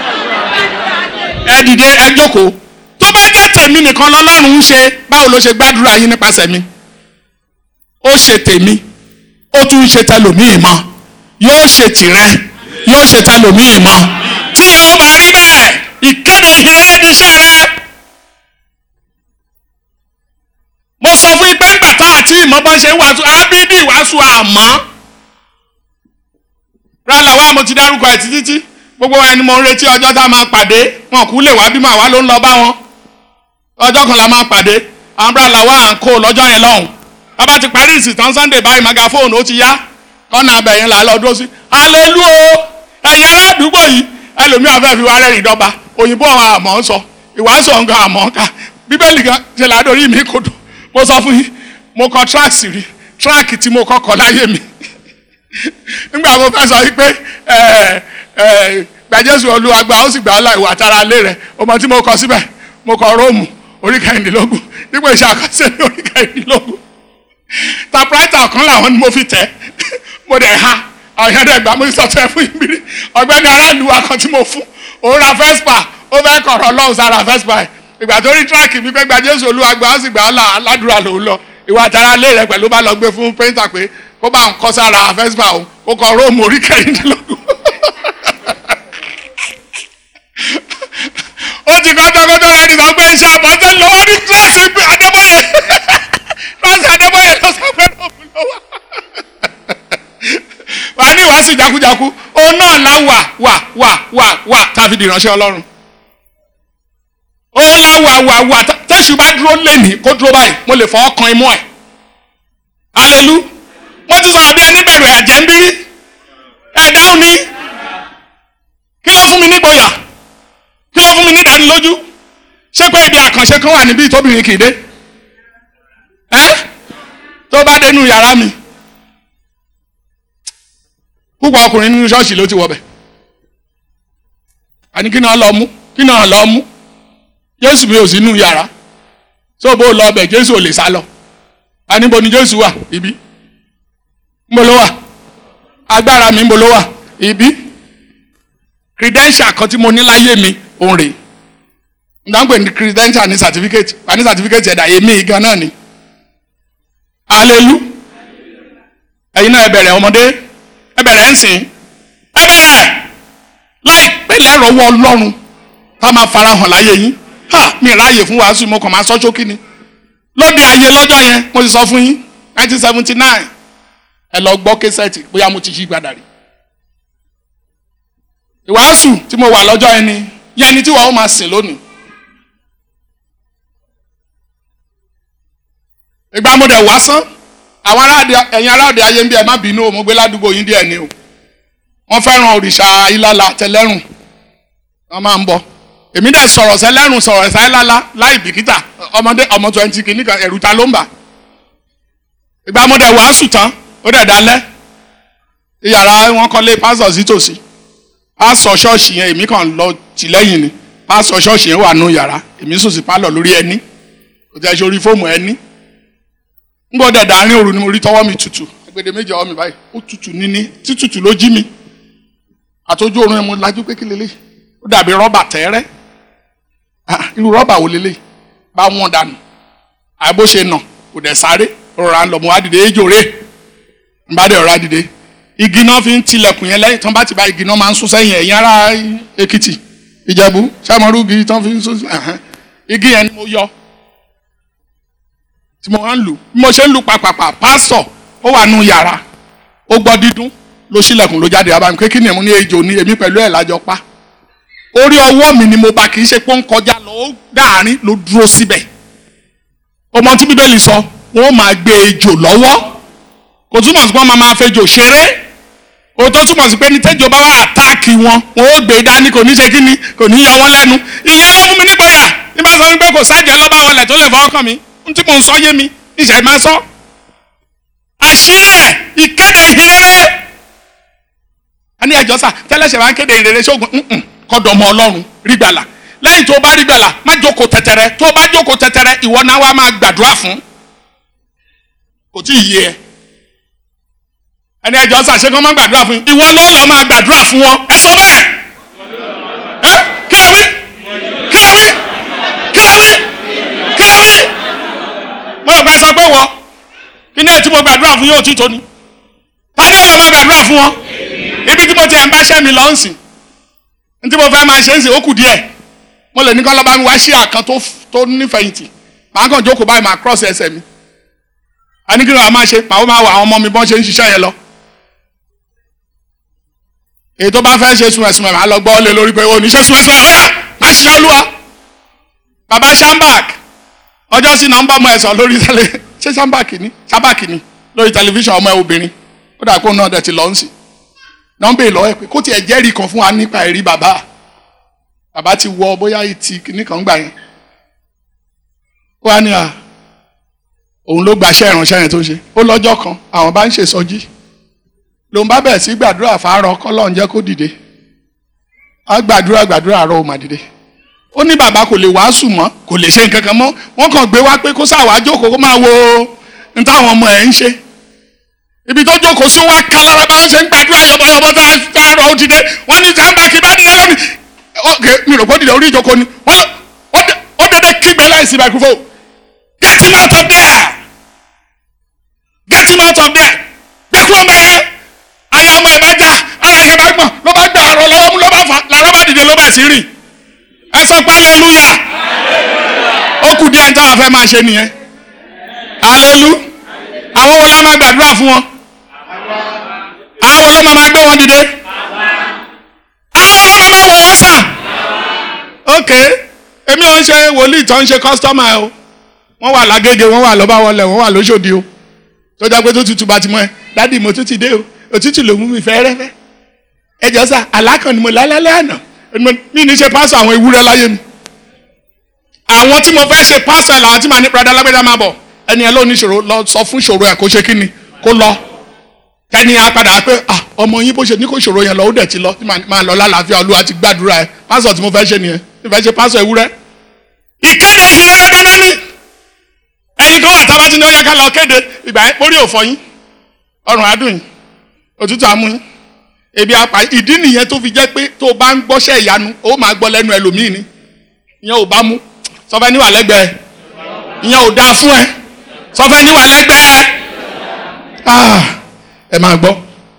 ẹ dìde ẹ jókòó tó bá jẹ́ tèmi nìkan lọ́lọ́run ń ṣe báwo ló ṣe gbàdúrà yín nípasẹ̀ mi ó ṣe tèmi ó tún ń ṣe tẹlòmíì mọ́ yóò ṣe tìrẹ yóò ṣe tẹlòmíì mọ́ tí ẹ ó bá rí bẹ́ẹ̀ ìkéde ìhìnrere ní iṣẹ́ rẹ. mo sọ fún yín pé ńgbà tá àti ìmọ̀ bọ́n ṣe ń wàásù ábídì wàásù àmọ́ rálá wa mo ti dárúkọ ẹ̀ títí tí gbogbo ẹni mo ń retí ọjọ́ tá a máa pàdé wọn kú lè wá bímọ àwa ló ń lọ bá wọn ọjọ́ kan la máa pàdé àwọn rálá wa à ń kó lọ́jọ́ yẹn lọ́hùn bàbá ti parí ìsìn tán Sunday báyìí magafóònù ó ti yá kọ́nà abẹ̀yẹn là á lọ dúró sí alelu o ẹ̀yin ará àdúgbò yìí ẹlòmíràn fẹ́ fi wá rẹ́rìn dọ́gba òyìnbó àwọn àmọ́ ń sọ ìwàásù ọ̀ǹgá àmọ́ ká bíbélì kan ṣe ládòrí mi kò dùn mo sọ fún yín mo kọ tíráàkì rí tíráàkì tí mo kọ́kọ́ láyé mi nígbà mo fẹ́ sọ yìí pé gbàjẹ́sù olúwàgbà ó sì gbà ọ́ láì wà tára lé rẹ̀ ọmọ tí mo kọ síbẹ̀ mo kọ róòmù orí kẹrìndínlógún dípò iṣẹ́ àkọsílẹ̀ ní orí kẹrìndínlógún tapráìtà kan làwọn ni mo fi tẹ̀ mo dẹ̀ ha àwọn yẹn dẹ̀ gbà mo sọ tẹ́ fún ìbírí ọ̀gbẹ́ni aráàlú wa kan tí mo fún òun ra vespa ó fẹ́ kọ̀rọ̀ lọ́hùn sára vespa ẹ̀ ìgbà tó rí tíráàkì mi pé gba jésù olúwàgbà ó sì gbà á là aládùúrà lòún lọ ìwà àtàrà lé rẹ pẹ̀lú bá lọ gbé fún pẹ́ńtà pé kó bá ń kọ́ sára vespa òun kó kọ róòmù orí kẹrìndínlógún. ó ti kọ́ tọkọtọ rẹ nìkan pé iṣẹ́ àbọ̀tẹ́ lọ́wọ́ ní tíráàsì pé adébóyè tíráàsì adébóyè ló sọ pé róòmù lọ́wọ́ wà ní ìwàásù jákujáku òun náà la wà wà wà wà wà tàbí dìránṣẹ́ ọlọ́run òun la wà wà wà tẹ́sù bá dúró lẹ́nìí kó dúró báyìí mo lè fọwọ́ kan imú ẹ̀ alelu mo ti sọ̀rọ̀ bí ẹni bẹ̀rù ẹ̀jẹ̀ ń bí ẹ̀ dáhùn ni kí ló fún mi nígboyà kí ló fún mi ní ìdánilójú ṣé pé ibi àkànṣe kan wà níbí tóbìnrin kì í dé ẹ́ tó bá dénú yàrá mi púpọ̀ ọkùnrin nínú ṣọ́ọ̀ṣì ló ti wọ̀ bẹ̀ àní kí náà lọ mú kí náà lọ mú jésù mi ò sí nínú yàrá tó bó lọ bẹ̀ jésù ò lè sá lọ àníbo ni jésù wà ibi ńbo ló wà agbára mi ńbo ló wà ibi credential kan tí mo ní láyé mi òun rèé ndàgbé ní credential ní certificate wà ní certificate ẹ̀dá èmi gan náà ni alelu ẹ̀yin náà ẹ bẹ̀rẹ̀ ọmọdé ẹ bẹ̀rẹ̀ ń sìn ẹ bẹ̀rẹ̀ láìpẹ́ lẹ́rọ̀ọ́wọ́ ọlọ́run tá máa farahàn láyé yín ha mi ráàyè fún wàásù mo kàn máa sọ ṣókí ni lóde ayé lọ́jọ́ yẹn mo ti sọ fún yín nineteen seventy nine ẹ lọ gbọ́ késẹ́ẹ̀tì bóyá mo ti yí padà rí ìwàásù tí mo wà lọ́jọ́ yẹn ni yẹn ni tí wọ́n ó máa sìn lónìí ìgbà mo dẹ̀ wá sán àwọn aráàdì ẹ̀yin aráàdì ayé ń bí ẹ má bínú o mo gbé ládùúgbò yín díẹ̀ ni o wọ́n fẹ́ràn òrìṣà ìlàlà àtẹlẹ́rùn wọ́n máa ń bọ̀ èmi dẹ̀ sọ̀rọ̀ sẹ́ lẹ́rùn sọ̀rọ̀ sẹ́ lálá láì bìkítà ọmọdé ọmọ twenty kìíní kan ẹ̀rù ta ló ń bà ìgbà mo dẹ̀ wàásù tán ó dẹ̀ dalẹ̀ ìyàrá wọn kọ́lé pásọ̀ sí tòsí pásọ̀ ṣọ́ọ̀ṣì yẹn èmi kàn lọ tì lẹ́yìn ni pásọ̀ ṣọ́ọ̀ṣì yẹn wà nù yàrá èmi sùn sí pálọ̀ lórí ẹní kò tẹ́ ṣe orí fóòmù ẹní ń gbọ́ dẹ̀ dàárín òru ni mo rí tọwọ́ mi tutù agbede méjì ọwọ́ mi báyìí ó tutù níní títutù ló jí mi àtọ́jú oorun ẹ̀ mo lajú pé kí lélẹ̀ ó dàbí rọ́bà tẹ́rẹ́ Ah, irú rọ́bà wo lélẹ̀ bá wọn dànù àbó ṣe nà kò dẹ̀ sáré rọra ń lọ mo wá dìde ejò rè ń bá dẹ̀ rọra dìde igi náà fi ń tilẹ̀kùn yẹn lẹ́yìn tán bá ti bá igi náà máa ń sún sẹ́yìn ẹ̀yìn ara Èkìtì Ìjẹ̀bú sàmọ́rú igi tán fi ń sún ẹ̀hẹ́n. igi yẹn ni mo yọ tí mo wá ń lù bí mo ṣe ń lù pàpàpà pásítọ̀ ó wà nù yàrá ó gbọ́ dídún ló ṣílẹ̀kùn ló jáde abámi pé kí ni ẹ̀mú ní ejò ní èmi pẹ̀lú ẹ̀ lájọ pa orí ọwọ́ mi ni mo bá kì í ṣe pé ó ń kọjá lọ ó dáàrin ló dúró síbẹ̀ ọmọ tí bíbélì sọ wọn ó máa gbé ejò lọ́wọ́ kò túmọ̀ sí pé wọ́n máa máa fejò ṣeré o tó túmọ̀ sí pé ní tẹ́jọ́ bá wà àtáàkì wọn wọn ó gbé dání kò ní ṣe kí ni kò ní yọ wọ́n lẹ́nu ìyẹn ló mú mi nígboyà nígbà sọ wípé kò sájẹ́ lọ́ba wọlé tó lè fọwọ́ kàn mí n tí mò ń sọ yé mi ìṣẹ̀ máa sọ. àṣírí ẹ̀ ìkéde ìhìnrere ẹni ẹjọ́ sà tẹ́lẹ̀ṣẹ̀ máa ń kéde ìhìnrere ṣógun nǹkan kọ́dọ̀ ọmọ ọlọ́run rí gbàlà lẹ́yìn tó o bá rí gbàlà má jókòó tẹ̀tẹ̀rẹ̀ tó o bá jókòó tẹ̀tẹ̀rẹ̀ ìwọ náà wá máa gbàdúrà fún kò tí ì yé ẹ ẹni ẹjọ́ sà ṣé kí wọ́n máa gbàdúrà fún yín ìwọ ló lọ́ọ́ máa gbàdúrà fún wọn ẹ sọ bẹ́ẹ̀ ẹ kí ló wí kí ló wí kí ló wí kí ló wí mo rò pé sọ pé wọ kí ni ẹ tí mo gbàdúrà fún yóò tí tó ni ta ni ó lọ́ọ́ máa gbàdúrà fún wọn ibi tí mo ti ẹ̀ ń bá ṣẹ́ mi lọ́ ń sìn ntí mo fẹ́ máa ṣe ń sìn ó kù díẹ̀ mo lè ní kọ́ lọ́ba mi wá sí àkàn tó tó nífẹ̀yìntì màá kàn jókòó báyìí màá cross ẹsẹ̀ mi àníkí ló wà máa ṣe màá máa wọ àwọn ọmọ mi bọ́n ṣe ń ṣiṣẹ́ yẹn lọ èyí tó bá fẹ́ ṣe sùnmẹ̀sùnmẹ̀ màá lọ gbọ́ lé lórí pé o ní ṣe sùnmẹ̀sùnmẹ̀ ọ̀yà má ṣe olúwa bàbá shambak ọjọ́ sí nọ́mbà ọmọ ẹ̀sán lórí tẹ́lẹ̀ ṣé shambak ni shambak ni lórí tẹlifíṣàn ọmọ ẹ̀ obìnrin ó dà kó náà dẹ̀ ti lọ́ ń sìn nọ́mbà ìlọ ẹ pé kó tiẹ̀ jẹ́rìí kan fún wa nípa ẹ̀rí bàbá bàbá ti wọ bóyá ìtì kìíní kan gbà yẹn ó wá ní à òun ló gbaṣẹ́ ìránṣẹ́ yẹn tó ṣe ó lọ́jọ́ kan àwọn bá ń ṣe sọjí lòun bá bẹ̀rẹ̀ sí gbàdúrà fàárọ̀ kọ́lọ́n jẹ́ kó dìde á gbàdúrà gbàdúrà àárọ̀ ò mà dìde ó ní bàbá kò lè wàásù mọ́ kò lè ṣe nǹkan kan mọ́ wọ́n kàn gbé wá pé kó sáà wá jókòó kó máa wo ní táwọn ọmọ ẹ̀ ń ṣe ibi tó jókòó sí wá ká lára bá ń ṣe ń gbàdúrà yọ̀bọ̀yọ̀bọ̀ tá a rọ̀ òdìdé wọ́n ní jàǹbá kí bá dìde lónìí ok mi rò pé ó dìde orí ìjókòó ni wọ́n ó dédé kígbe láìsí microphone get him out of there get him out of there gbé kúrò mbẹ yẹn ayé ọmọ ẹ bá já ara yẹn bá gbọ̀n ló bá gbà ọ̀rọ̀ lọ́wọ́ mú ló bá fà làrá bá dìde ló bẹ̀ sí rìn ẹ sọ pé hallelujah ó kù díẹ̀ ní táwọn afẹ́ máa ṣe nìyẹn hallelujah àwọn wo la máa gbàdúrà fún wọn àwọn wo ló máa gbé wọn dìde àwọn wo ló máa wọ̀ wọ́n sàn ok èmi ò ń ṣe wòlíì tó ń ṣe kọ́sítọ́mà o wọ́n wà lágége wọ́n wà lọ́ba wọlé wọ́n wà lóṣòdì o tó jẹ́ pé tó tutù bá ti mọ́ ẹ dádì mo tún ti dé o òtútù ló mú mi fẹ́rẹ́fẹ́ ẹ jọ sà alákàn ni mo lálálẹ́ àná mi ní ṣe pásọ àwọn ewúrẹ́ láyé mi àwọn tí mo fẹ́ ṣe pásọ ẹ̀ làwọn tí màá ní padà lágbẹ́dá máa bọ̀ ẹni ẹ ló ní ìṣòro lọ sọ fún ìṣòro ẹ kó ṣe kí ni kó lọ tẹni a padà pé ah ọmọ yín bó ṣe ní kó ìṣòro yẹn lọ ó dẹ̀ ti lọ tí máa lọ lálàáfíà olúwa ti gbàdúrà ẹ pásọ tí mo fẹ́ ṣe nìyẹn tí mo fẹ́ ṣe pásọ ewúrẹ́. ìkéde ìhìnrere dandan ni ẹ̀yin kan wà tábà tí ní ó yẹ ká lọ kéde ìgbà yẹn orí òfò yín ọrùn adùn yín òtútù amú yín ebi apá ìdí nìyẹn tó fi jẹ́ pé tó o bá ń gbọ́ṣẹ́ ìyanu ó máa gbọ́ lẹ́nu ẹlòmíì ni ìyẹn ò bá mú sọfẹ́ níwà lẹ́gbẹ̀ẹ́ ìyẹn ò dáa fún ẹ sọfẹ́ níwà lẹ́gbẹ̀ẹ́ ẹ máa gbọ́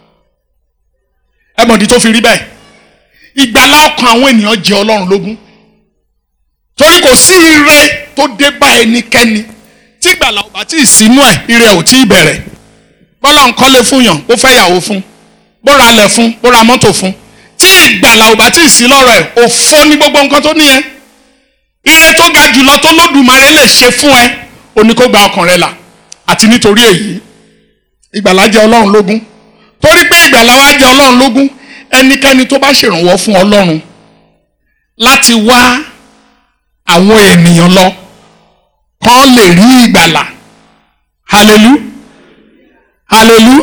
ẹ mọ̀dí tó fi rí bẹ́ẹ̀ ìgbàlá ọkàn àwọn ènìyàn jẹ ọlọ́run lógún torí kò sí ire tó dé bá ẹnikẹ́ni tí ìgbàlá ò bá tí ì sínú ẹ̀ ire ò tí ì bẹ̀rẹ̀ bọ́lá ń kọ́lé fún yàn ó fẹ́ yàwó fún bó ra ilẹ̀ fún bó ra mọ́tò fún tí ìgbàlá ò bá tí ì sí lọ́rọ̀ ẹ̀ òfo ní gbogbo nǹkan tó ní ẹ ire tó ga jùlọ tó lódùmarè lè ṣe fún ẹ oní kó gba ọkàn rẹ là àti nítorí èyí ìgbàlá jẹ́ ọlọ́run lógún torí pé ìgbàlá wa jẹ́ ọlọ́run lógún ẹnikẹ́ni tó bá ṣèrànwọ́ fún ọlọ́run láti wá àwọn ènìyàn lọ kán lè rí ìgbàlà hallelu hallelu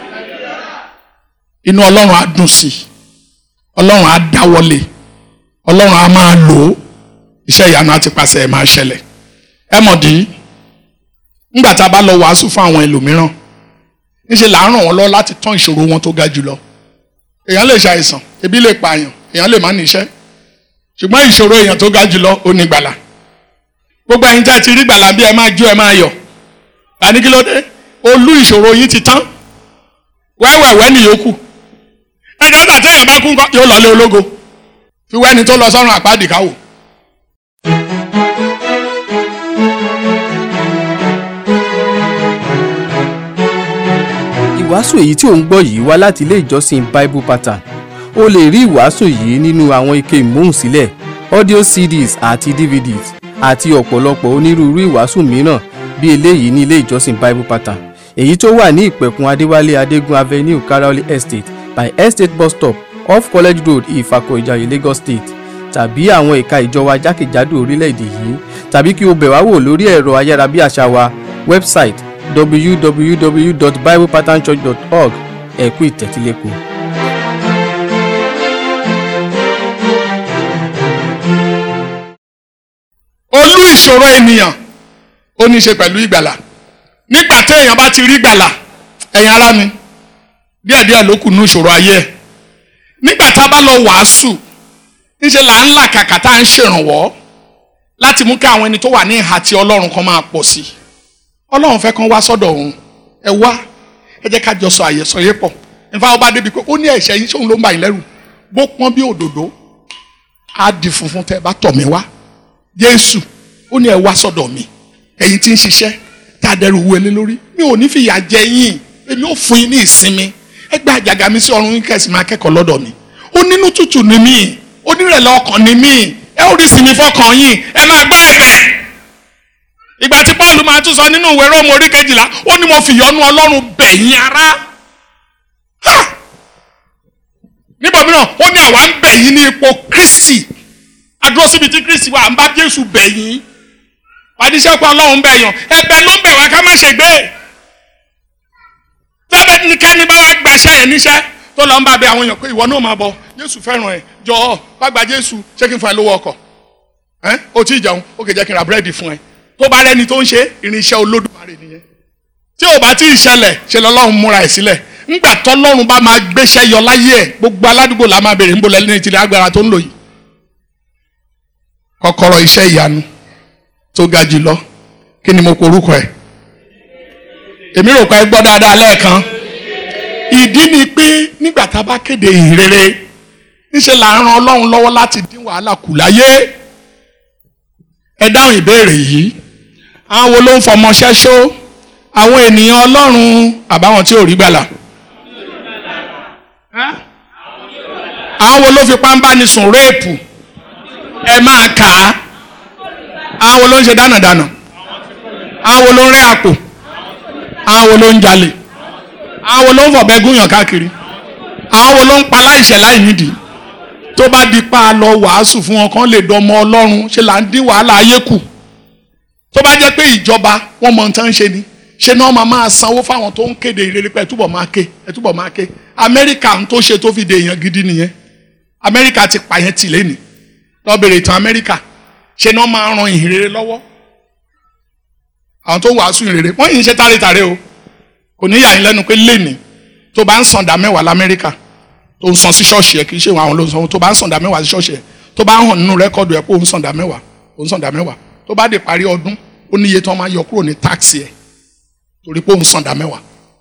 inú ọlọ́run á dùn sí i ọlọ́run á dáwọ́lé ọlọ́run á máa lò ó iṣẹ́ ìyanu àti pàṣẹ ẹ̀ máa ṣẹlẹ̀ ẹ mọ̀ dí nígbà tá a bá lọ wàásù fún àwọn ẹlòmíràn níṣẹ́ là ń ràn wọ́n lọ láti tán ìṣòro wọn tó ga jùlọ èèyàn lè ṣàìsàn ebi lè pààyàn èèyàn lè má níṣẹ́ ṣùgbọ́n ìṣòro èèyàn tó ga jùlọ ó ní gbàlà gbogbo ẹ̀yin tẹ́ ti rí gbàlà bí ẹ máa jó ẹ máa yọ̀ àní kí ló dé olú ìṣòro yín ti tán wẹ́wẹ̀wẹ́ nìyókù ẹjọ́ gbà téèyàn bá kú ńkọ́ yóò lọ lé ológo fi wẹ́ni tó lọ sọ́run àpáàdì káwò. ìwàásù èyí tí ò ń gbọ́ yìí wá láti ilé ìjọsìn bible pattern o lè rí ìwàásù yìí nínú àwọn ike ìmúhùnsílẹ̀ audio cds àti dvds àti ọ̀pọ̀lọpọ̀ onírúurú ìwàásù mìíràn bí eléyìí ní ilé ìjọsìn bible pattern èyí tó wà ní ìpẹ̀kun adéwálé adégún avenue karaoli estate by estate bus stop off college road ìfàkọ̀ ìjàyè lagos state tàbí àwọn ẹ̀ka ìjọba jákèjádò orílẹ̀-èdè yìí tàbí kí o bẹ̀ wá wò lórí ẹ̀rọ ayárabíàṣá wa website www.biblepatternchurch.org ẹ kú ìtẹ́tílẹ́kọ̀ọ́. olú ìṣòro ènìyàn ó ní í ṣe pẹ̀lú ìgbàlà nígbà téèyàn bá ti rí gbàlà ẹ̀yin ará mi díẹ̀díẹ̀ ló kù ní ìṣòro ayé ẹ̀ nígbà tá a bá lọ wàásù ńṣe là ń là kàkà tá à ń ṣèrànwọ́ láti mú kí àwọn ẹni tó wà ní ìhà tí ọlọ́run kan máa pọ̀ sí i ọlọ́run fẹ́ kán wá sọ́dọ̀ òun ẹ wá ẹ jẹ́ ká jọ sọ àyẹ̀sọ yé pọ̀ nípa ọba débi pé ó ní ẹ̀ṣẹ̀ yín sóun ló ń bà yín lẹ́rù bó pọ́n bí òdòdó á di funfun tẹ́ ẹ bá tọ̀ mí wá jésù ó ní ẹ wá sọ́dọ̀ mi ẹ̀yin tí ń ṣiṣẹ́ tá a dẹrù wọlé lórí mi ò ní fìyà jẹ yín èmi ò fún yín ní ìsinmi ẹ gba àjàgà mi sí ọrùn yín kẹsì máa kẹ́kọ̀ọ́ lọ́dọ̀ mi ó nínú tútù ni mí onírẹ̀lẹ̀ ọkàn ni mí ẹ ó rí sinmi fọkàn yín ẹ máa gbọ́ ẹ̀bẹ̀ ìgbà tí paul máa tún sọ nínú ìwé róòmù orí kejìlá ó ní mo fìyọ́nú ọlọ́run bẹ̀yìn ará níbo mìíràn ó ní àwa ń bẹ̀yìn ní ipò kristi adúró síbi tí kristi wà ń bá jésù bẹ̀yìn àdìsẹ́pọ̀ ọlọ́run bẹ̀yàn ẹ̀bẹ̀ ló ń bẹ̀ wá ká má ṣe gbé tẹ́lẹ̀ nìkẹ́ni bá wá gbaṣẹ́ yẹn níṣẹ́ tó lọ ń bá bẹ àwọn èèyàn pé ìwọ náà máa bọ jésù fẹ́ràn ẹ̀ jọ̀ọ́ wá gba jésù ṣé kí n fún ẹ lówó ọkọ̀ ẹ́ o tí ì jẹun ó kè jẹ́ kí n ra búrẹ́dì fún ẹ tó bá rẹ́ni tó ń ṣe irinṣẹ́ olódùmarè nìyẹn tí ò bá tí ì ṣẹlẹ̀ ṣe lọ́lọ́run múra ẹ̀ sílẹ̀ ńgbà tọ́lọ́run bá máa gbéṣẹ́ yọ láyé ẹ̀ gbogbo aládùúgbò la máa béèrè ńbọ lẹ́ni ìtìlẹ̀ agbára tó ń lò yìí kọ́kọ́rọ́ iṣẹ́ ìyanu tó ga jù lọ kí ni mo porúkọ ẹ̀ èmi rò pé ẹ gbọ́ dáadáa lẹ́ẹ̀kan ìdí ni pé nígbà tá a bá kéde ìhìnrere níṣẹ́ là ń ran ọlọ́run lọ́wọ́ láti dín wàhálà kù láyé ẹ dáhùn ìbéèrè yìí àwọn wo ló ń fọmọṣẹ́ ṣó àwọn ènìyàn ọlọ́run àbáwọn tí ò rí gbàlà àwọn wo ló fi pàǹbáni sùn réèpù ẹ máa kà á àwọn wo ló ń ṣe dánàdánà àwọn wo ló ń rẹ́ àpò àwọn wo ló ń jalè àwọn wo ló ń fọ̀bẹ gúnyàn káàkiri àwọn wo ló ń pa láìṣẹ̀ láì nídìí tó bá di pa lọ wàásù fún wọn kán lè dọmọ ọlọ́run ṣe là ń dín wàhálà ayé kù tó bá jẹ́ pé ìjọba wọn mọ nǹkan ṣe ni ṣe náà máa máa sanwó fáwọn tó ń kéde ìrere pé ẹ túbọ̀ máa ké ẹ túbọ̀ máa ké amẹ́ríkà ń tó ṣe tó fi de èèyàn gidi nìyẹn amẹ́ríkà ti pààyàn tì lẹ́nìí lọ bèrè ìtàn amẹ́ríkà ṣe náà máa ran ìhìnrere lọ́wọ́ àwọn tó wàásù ìhìnrere wọ́n yìí ń ṣe tárètàrè o kò ní yà yín lẹ́nu pé lẹ́nìí tó bá ń san dá mẹ́wàá lamẹ́ríkà tó ń san sí ṣọ́ọ̀ṣì ẹ̀ kì í ṣe àwọn ló ń san tó bá ń san dá mẹ́wàá sí ṣọ́ọ̀ṣì ẹ̀ tó bá ń hàn nínú rẹ́kọ̀dù ẹ̀ pé ó ń san dá mẹ́wàá ó ń san dá mẹ́wàá tó bá dé parí ọdún ó níye tó máa yọ kúrò ní táàksì ẹ̀ torí pé ó ń san dá mẹ́wàá.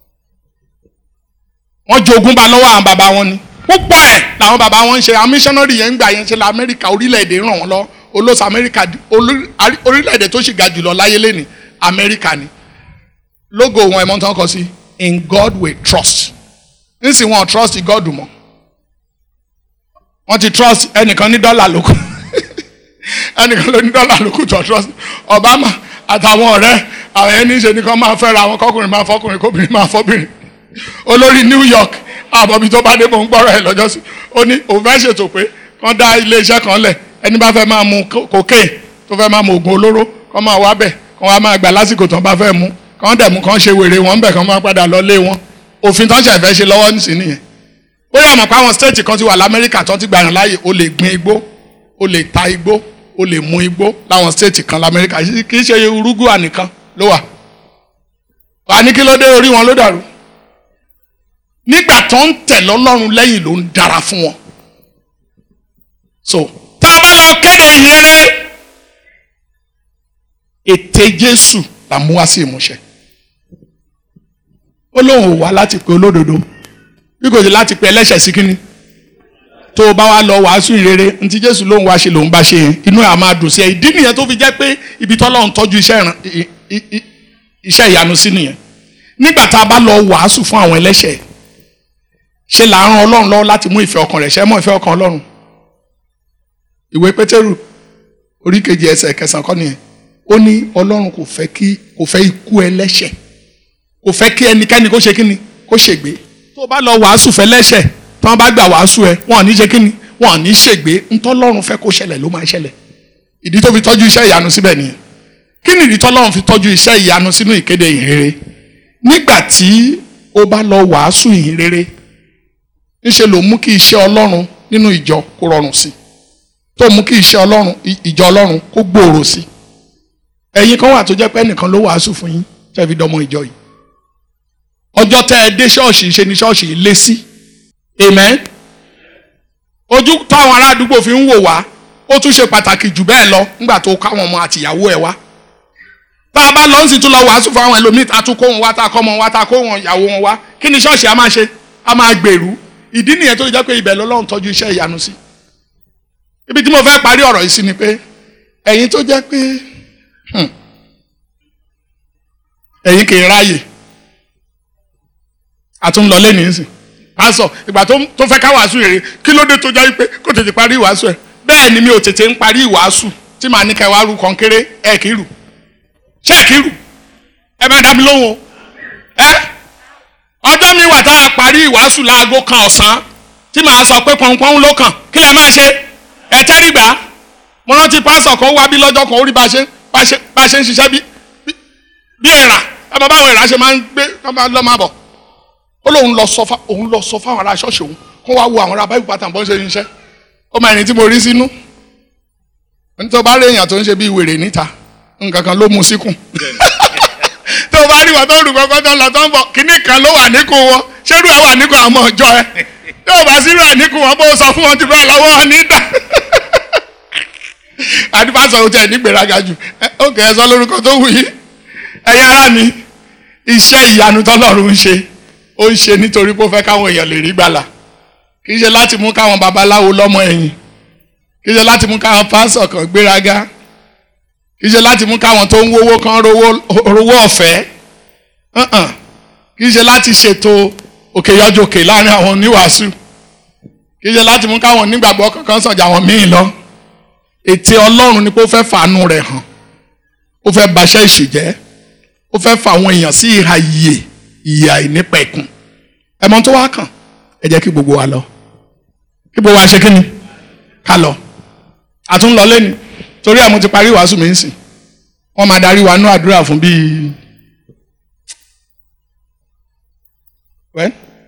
wọ́n jogún ba lọ́wọ́ àwọn bàbá wọn ni púpọ̀ ẹ̀ làwọn bàbá wọn ń ṣe àwọn mísọ́nárì yẹn ń gbà yẹn ṣe la amẹ́ríkà orílẹ̀-èdè ràn wọ́n lọ olóòsì amẹ́ríkà orílẹ̀-èdè tó sì ga jùlọ láyé lẹ́ni amẹ́ríkà ni logo wọn ẹ̀mọ́ tán kọ sí in God we trust nísìn wọn trust God mọ́ wọ́n ti trust ẹnìkan ní dọ́là lókù ẹnìkan ló ní dọ́là lókù tó trust Obama àtàwọn ọ̀rẹ́ àwọn ẹni ṣe nìkan máa fẹ́ ra àwọn kọkùnrin máa fọkùnrin kóbìnrin máa fọbìnrin olórí New York àbọ̀bí tó bá dé mò ń gbọ́rọ̀ ẹ̀ lọ́jọ́ sí ó ní òun fẹ́ ṣètò pé wọ́n dá iléeṣẹ́ kan lẹ̀ ẹni bá fẹ́ máa mu co- cocaine tó fẹ́ máa mu oògùn olóró kọ́ máa wá bẹ̀ kọ́ wá máa gbà lásìkò tó ń bá fẹ́ mu kọ́ dẹ̀ mú kọ́ ṣe wèrè wọn bẹ̀ kọ́ máa padà lọ lé wọn òfin tó ń ṣẹ̀fẹ́ ṣe lọ́wọ́ nísìn nìyẹn bóyá mọ̀ pé àwọn stéètì kan ti wà lamẹ́ríkà tó ti gbà yàn láàyè o lè gbin igbó o lè ta igbó o lè mu igbó láwọn stéètì kan lamẹ́ríkà kì í ṣe urugua nìkan ló wà wà ní kí ló dé orí wọn ló dàrú nígbà tó ń tẹ̀ lọ́lọ́run lẹ́yìn ló ń dára fún wọn so tá a bá lọ kéde ìyẹrẹ ète Jésù là mú wá sí ìmúṣẹ ó lóun ò wá láti pe olódodo bí kò sí láti pe ẹlẹ́ṣẹ̀ sí kínní tó o bá wá lọ wàásù ìrere ntí Jésù lóun wá ṣe lòun bá ṣe yẹn inú ẹ̀ á máa dùn sí ẹ ìdí nìyẹn tó fi jẹ́ pé ibi tọ́lọ́run tọ́jú iṣẹ́ ìran i- i- i- iṣẹ́ ìyanu sí nìyẹn nígbà tá a bá lọ wàásù fún àwọn ẹlẹ́ṣẹ̀ ṣe là ń ran Ọlọ́run lọ́wọ́ láti mú ìfẹ́ ọkàn rẹ̀ ṣẹ́ mọ́ ìfẹ́ ọkàn Ọlọ́run ìwé Pétérù orí kejì ẹsẹ̀ kẹsàn-án kọ́ nìyẹn ó ní Ọlọ́run kò fẹ́ kí kò fẹ́ ikú ẹlẹ́ṣẹ̀ kò fẹ́ kí ẹnikẹ́ni kó ṣe kíni kó ṣègbé tó o bá lọ wàásù fẹ́ lẹ́ṣẹ̀ tí wọ́n bá gbà wàásù ẹ wọn ò ní ṣe kíni wọn ò ní ṣègbé ntọ́lọ́run fẹ́ kó ṣẹlẹ̀ ló máa ṣẹlẹ̀ ìdí tó fi tọ́jú iṣẹ́ ìyanu síbẹ̀ nìyẹn kí ni ìdí tọ́lọ́run fi tọ́jú iṣẹ́ ìyanu sínú ìkéde ìhìnrere nígbà tí o bá lọ wàásù ìhìnrere ńṣe ló mú kí iṣẹ́ Ọlọ́run nínú ìjọ kó rọrùn sí tó mú kí iṣẹ́ Ọlọ́run i- ìjọ Ọlọ́run kó gbòòrò sí ẹ̀yin kan wà tó jẹ́ pé ẹnìkan ló wàásù fún yín tẹ́ fi dọmọ ìjọ yìí ọjọ́ tẹ́ ẹ dé ṣọ́ọ̀ṣì ṣe ni ṣọ́ọ̀ṣì yìí lé sí amen ojú táwọn ará àdúgbò fi ń wò wá ó tún ṣe pàtàkì jù bẹ́ẹ̀ lọ nígbà tó káwọn ọmọ àtìyàwó ẹ̀ wá tá a bá lọ sí tún lọ wàásù fún àwọn ẹlòmíì tá a tún kó wọn wá tá a kọ́ wọn wá tá a kó wọn ìyàwó wọn wá kí ni ṣọ́ọ̀ṣì á máa ṣe á máa gbèrú ìdí nìyẹn tó jẹ́ pé ibẹ̀ lọ́lọ́run tọ́jú iṣẹ́ ìyanu sí ibi tí mo fẹ́ parí ọ̀rọ̀ yìí sí ni pé ẹ̀yin tó jẹ́ pé hmm, ẹ̀yin kì í ráàyè àtúnlọ lẹ́nu ìsìn pásọ ìgbà tó tó fẹ́ ká wàásù rere kí ló dé tó jẹ́ pé kó tètè parí ìwàásù ẹ̀ bẹ́ẹ̀ ni mi ò tètè ń parí ìwàásù tí màá ní kẹwàá rú kọ̀ǹkéré ẹ̀ kì í rù ṣé ẹ̀ kì í rù ẹ bá dá mi lóhùn o ẹ ọjọ́ mi wà tá a parí ìwàásù láago kan ọ̀sán tí màá sọ pé pọ̀npọ̀n ló kàn kí lẹ máa ṣe ẹ tẹ́rìgbà mo rántí pásọ kan wá bí lọ́jọ́ kan ó rí bá a ṣe bá a ṣe bá a ṣe ń ṣiṣẹ́ bí bí- bí èèrà ẹ mọ báwọn èèrà ṣe máa ń gbé kọ́ máa lọ́ máa bọ̀ ó lóun lọ sọ fá òun lọ sọ fáwọn ará ṣọ́ọ̀ṣì òun kó wá wo àwọn ará báyìí pátá bọ́n ṣe ń ṣe ó máa ẹni tí mo rí sínú ẹni tó bá rí èèyàn tó ń ṣe bí wèrè níta nǹkan kan ló mu síkùn tó o bá rí wọn tó rù kọ́kọ́ tó lọ tó ń bọ̀ kíní kan ló wà níkùn wọn ṣérú ẹ wà níkùn àwọn ọjọ́ ẹ tó o bá sírú ẹ níkùn wọn bó o sọ fún wọn ti bẹ́ẹ̀ lọ́wọ́ níta àdìpásọ ò tẹ̀ nígbèrágà jù ẹ, ó kẹ́ ẹ sọ lórúkọ tó wù yí ẹ̀yin ará mi iṣẹ́ ìyanu tọ́lọ́run ń ṣe ó ń ṣe nítorí pé ó fẹ́ káwọn èèyàn lè rí gbàlà kì í ṣe láti mú káwọn babaláwo lọ́mọ ẹ̀yìn kì í ṣe láti mú káwọn pásọ̀ kan gbéraga kì í ṣe láti mú káwọn tó ń wówó kan rówó rówó ọ̀fẹ́ Uh-uh. kì í ṣe láti ṣètò òkè yọjòkè láàrin àwọn oníwàásù kì í ṣe láti mú káwọn onígbàgbọ́ kankan sàn jà wọn míì lọ ète ọlọ́run ni pé ó fẹ́ fàánú rẹ̀ hàn ó fẹ́ baṣẹ́ ìṣù jẹ́ ó fẹ́ fa àwọn èèyàn sí ìhà ìyè ìyà ìnípẹ̀kun ẹ̀mọ́ tó wá kàn ẹ jẹ́ kí gbogbo wa lọ kí gbogbo wa ṣe kí ni ká lọ àtúnlọ lẹ́nu torí ẹ̀ mo ti parí ìwàásù mi ń sìn wọ́n máa darí wa nú àdúrà fún bíi wẹ́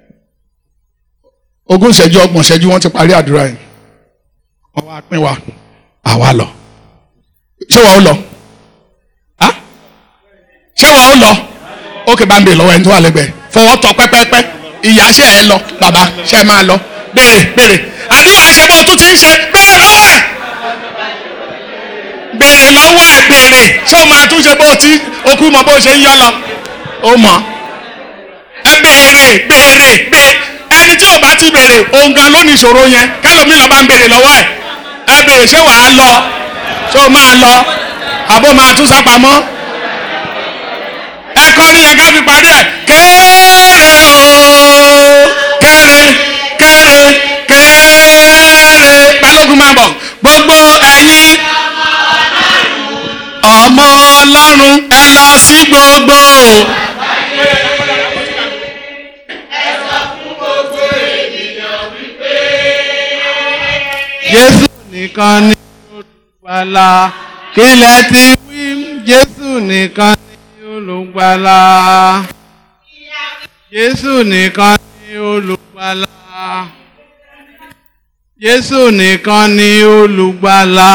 ogún ìṣẹ́jú ọgbọ̀n ìṣẹ́jú wọ́n ti parí àdúrà yìí wọ́n wá pín wa àwa lọ ṣé wàá ó lọ á ṣé wàá ó lọ ókè bá ń bè lọ́wọ́ ẹni tó wà lẹ́gbẹ̀ẹ́ fọwọ́ tọ pẹ́pẹ́pẹ́ ìyá ṣe ẹ lọ bàbá ṣe ẹ máa lọ béèrè béèrè àdúrà ṣe bó tún ti ń ṣe béèrè lọ́wọ́ ẹ̀ béèrè lọ́wọ́ ẹ̀ béèrè ṣé o máa tún ṣe bó ti okú mọ bó ṣe ń yọ lọ ó mọ̀ ẹ béèrè béèrè béèrè ẹni tí ò bá ti béèrè òun gan ló ní ìṣòro yẹn kẹlòmí lọ bá ń béèrè lọ́wọ́ ẹ̀ ẹ béèrè ṣé wàá lọ ṣé o máa lọ àbó máa tún sápamọ́ ẹ kọrin yẹn ká fi parí ẹ̀ kéré o kéré kéré kéré balógun máa bọ̀ gbogbo ẹ̀yin ọmọ ọlọ́run ẹ lọ sí gbogbo. Jésù nìkan ni olùgbàlà kílẹ̀ ti wí jésù nìkan ni olùgbàlà jésù nìkan ni olùgbàlà jésù nìkan ni olùgbàlà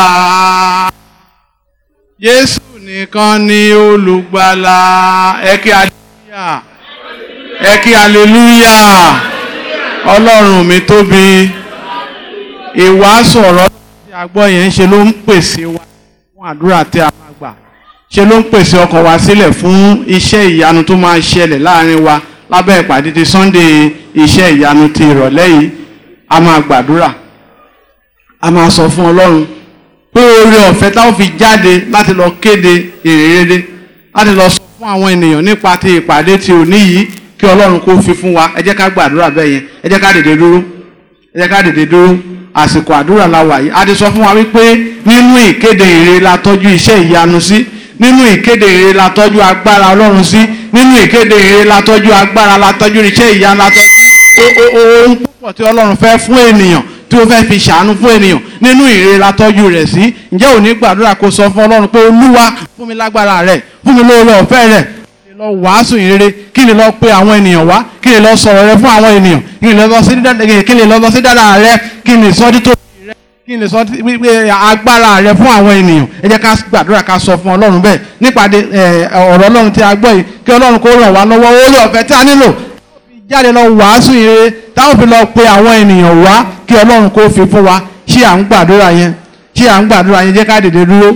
jésù nìkan ni olùgbàlà ẹ kí aleluya ẹ kí aleluya ọlọ́run mi tóbi ìwàásù ọ̀rọ̀ tí a gbọ́ yẹn ṣe ló ń pèsè wa fún àdúrà tí a máa gbà ṣe ló ń pèsè ọkàn wa sílẹ̀ fún iṣẹ́ ìyanu tó máa ṣẹlẹ̀ láàrin wa lábẹ́ ìpàdé ti Sunday iṣẹ́ ìyanu ti ìrọ̀lẹ́ yìí a máa gbàdúrà a máa sọ fún Ọlọ́run pé oore ọ̀fẹ́ táwọn fi jáde láti lọ kéde ìrere láti lọ sọ fún àwọn ènìyàn nípa ti ìpàdé ti òní yìí kí Ọlọ́run kó fi fún wa ẹ jẹ́ ká gbàdúrà bẹ́ẹ̀ yẹn ẹ jẹ́ ká dìde dúró ẹ jẹ́ ká dìde dúró àsìkò àdúrà la wà yìí a ti sọ fún wa wípé nínú ìkéde ìrere la tọ́jú iṣẹ́ ìyanu sí nínú ìkéde ìrere la tọ́jú agbára Ọlọ́run sí nínú ìkéde ìrere la tọ́jú agbára la tọ́jú iṣẹ́ ìyanu la tọ́jú ohun púpọ̀ tí Ọlọ́run fẹ́ fún ènìyàn tí ó fẹ́ fi ṣàánú fún ènìyàn nínú ìrere la tọ́jú rẹ̀ sí ǹjẹ́ òní gbàdúrà kó sọ fún Ọlọ́run pé Olúwa fún mi lágbára rẹ̀ fún mi lóore ọ̀fẹ́ rẹ̀ kí lọ wàásù ìrere kí lè lọ pe àwọn ènìyàn wá kí lè lọ sọ̀rọ̀ rẹ fún àwọn ènìyàn kí lè lọ sí kí lè lọ sí dáadáa rẹ kí lè sọ dítò rẹ kí lè sọ wípé agbára rẹ fún àwọn ènìyàn ẹ jẹ́ ká gbàdúrà ká sọ fún Ọlọ́run bẹ́ẹ̀ nípàdé ọ̀rọ̀ Ọlọ́run tí a gbọ́ yìí kí Ọlọ́run kó ràn wá lọ́wọ́ oore ọ̀fẹ́ tí a nílò jáde lọ wàásù ìrere táwọn fi lọ pe àwọn ènìyàn wá kí Ọlọ́run kó fi fún wa ṣé à ń gbàdúrà yẹn ṣé à ń gbàdúrà yẹn jẹ́ ká dìde dúró.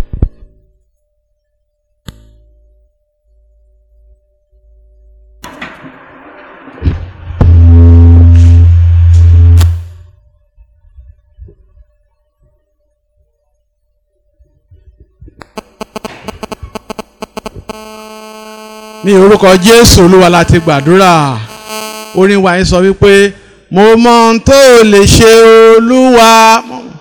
ní orúkọ Jésù Olúwa la ti gbàdúrà orin wa yìí sọ wípé mo mọ ohun tó lè ṣe Olúwa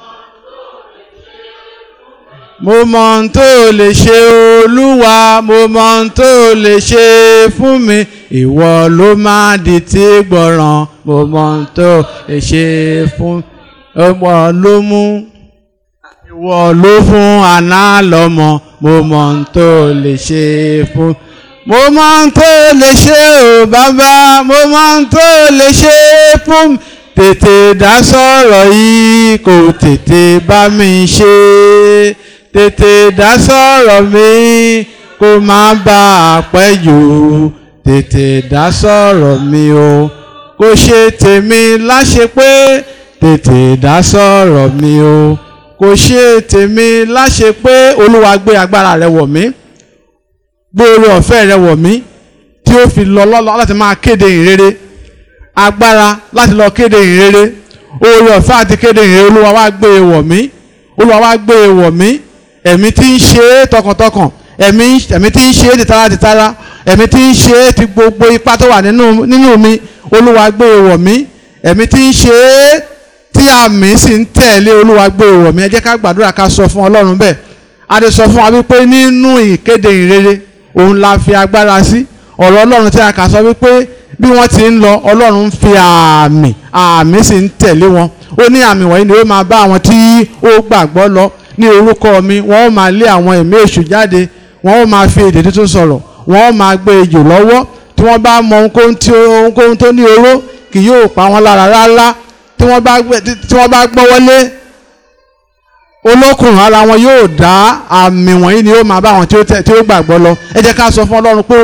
mo mọ ohun tó lè ṣe Olúwa mo mọ ohun tó lè ṣe fún mi ìwọ ló máa di tí gbọràn mo mọ ohun tó lè ṣe fún ọmọ ló mú ìwọ ló fún àná lọ́mọ mo mọ ohun tó lè ṣe fún mo máa ń tó lè ṣe ò bàbá mo máa ń tó lè ṣe fún mi tètè dá sọ̀rọ̀ yìí kò tètè bá mi ṣe tètè dá sọ̀rọ̀ mi kó má bà á pẹ́ jù tètè dá sọ̀rọ̀ mi o kó ṣe tèmi láṣẹ pé tètè dá sọ̀rọ̀ mi o kó ṣe tèmi láṣẹ pé olúwa gbé agbára rẹ wọ̀ mí gbóòrò ọ̀fẹ́ rẹ wọ̀ mí tí ó fi lọ lọ́lọ́ láti máa kéde ìrere agbára láti lọ kéde ìrere oore ọ̀fẹ́ àti kéde ìrere olúwa wá gbé e wọ̀ mí olúwa wá gbé e wọ̀ mí ẹ̀mí tí ń ṣe é tọkàntọkàn ẹ̀mí ẹ̀mí tí ń ṣe é tìtara tìtara ẹ̀mí tí ń ṣe é ti gbogbo ipá tó wà nínú nínú mi olúwa gbé e wọ̀ mí ẹ̀mí tí ń ṣe é tí àmì sì ń tẹ̀lé olúwa gbé e wọ̀ mí ẹ jẹ́ ká gbàdúrà ká sọ fún ọlọ́run bẹ́ẹ̀ a ti sọ fún wa wípé nínú ìkéde ìrere òun la fi agbára sí ọ̀rọ̀ ọlọ́run tí a kà sọ wípé bí wọ́n ti ń lọ ọlọ́run ń fi àmì àmì sì ń tẹ̀lé wọn ó ní àmì wọ̀nyí ni ó máa bá àwọn tí ó gbàgbọ́ lọ ní orúkọ mi wọ́n ó máa lé àwọn ẹ̀mí èṣù jáde wọ́n ó máa fi èdè tuntun sọ̀rọ̀ wọ́n ó máa gbé ejò lọ́wọ́ tí wọ́n bá mọ ohunkóhun tó ní oró kì yóò pa wọ́n lára rárá tí wọ́n bá gbọ́wọ́lé olókùnrin ara wọn yóò dá àmì wọ̀nyí ni ó máa bá àwọn tí ó gbàgbọ́ lọ ẹ jẹ́ ká sọ fún ọlọ́run pé.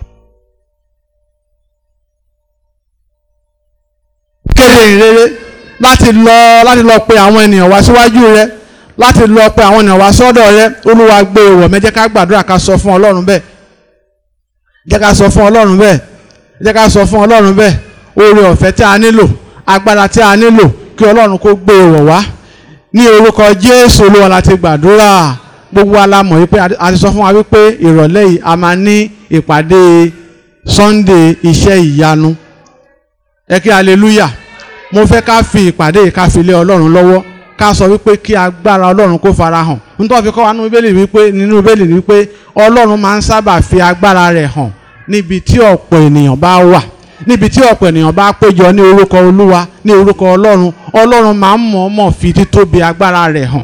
kéde ìrere láti lọ láti lọ pe àwọn ènìyàn wá síwájú rẹ láti lọ pe àwọn ènìyàn wá sọ́dọ̀ rẹ olúwa gbé e wọ̀ mẹ́ jẹ́ ká gbàdúrà ká sọ fún ọlọ́run bẹ́ẹ̀ jẹ́ ká sọ fún ọlọ́run bẹ́ẹ̀ jẹ́ ká sọ fún ọlọ́run bẹ́ẹ̀ oore ọ̀fẹ́ tí a nílò agbára tí a nílò kí ọlọ́run kó gbé e wọ̀ wá ní orúkọ jésù olúwa láti gbàdúrà gbogbo alamọ̀ wípé a ti sọ fún wa wípé ìrọ̀lẹ́ yìí a máa ní ìpàdé sunday iṣẹ́ ìyanu ẹ kí hallelujah mo fẹ́ ká fi ìpàdé yìí ká fi lé ọlọ́run lọ́wọ́ ká sọ wípé kí agbára ọlọ́run kó fara hàn nítorí fi kọ́ wa nínú bíbélì wípé nínú bíbélì wípé ọlọ́run máa ń sábà fi agbára rẹ̀ hàn níbi tí ọ̀pọ̀ ènìyàn bá wà níbi tí ọ̀pọ̀ ènìyàn bá péjọ ní orúkọ olúwa ní orúkọ ọlọ́run ọlọ́run máa ń mọ̀ọ́mọ̀ fi títóbi agbára rẹ̀ hàn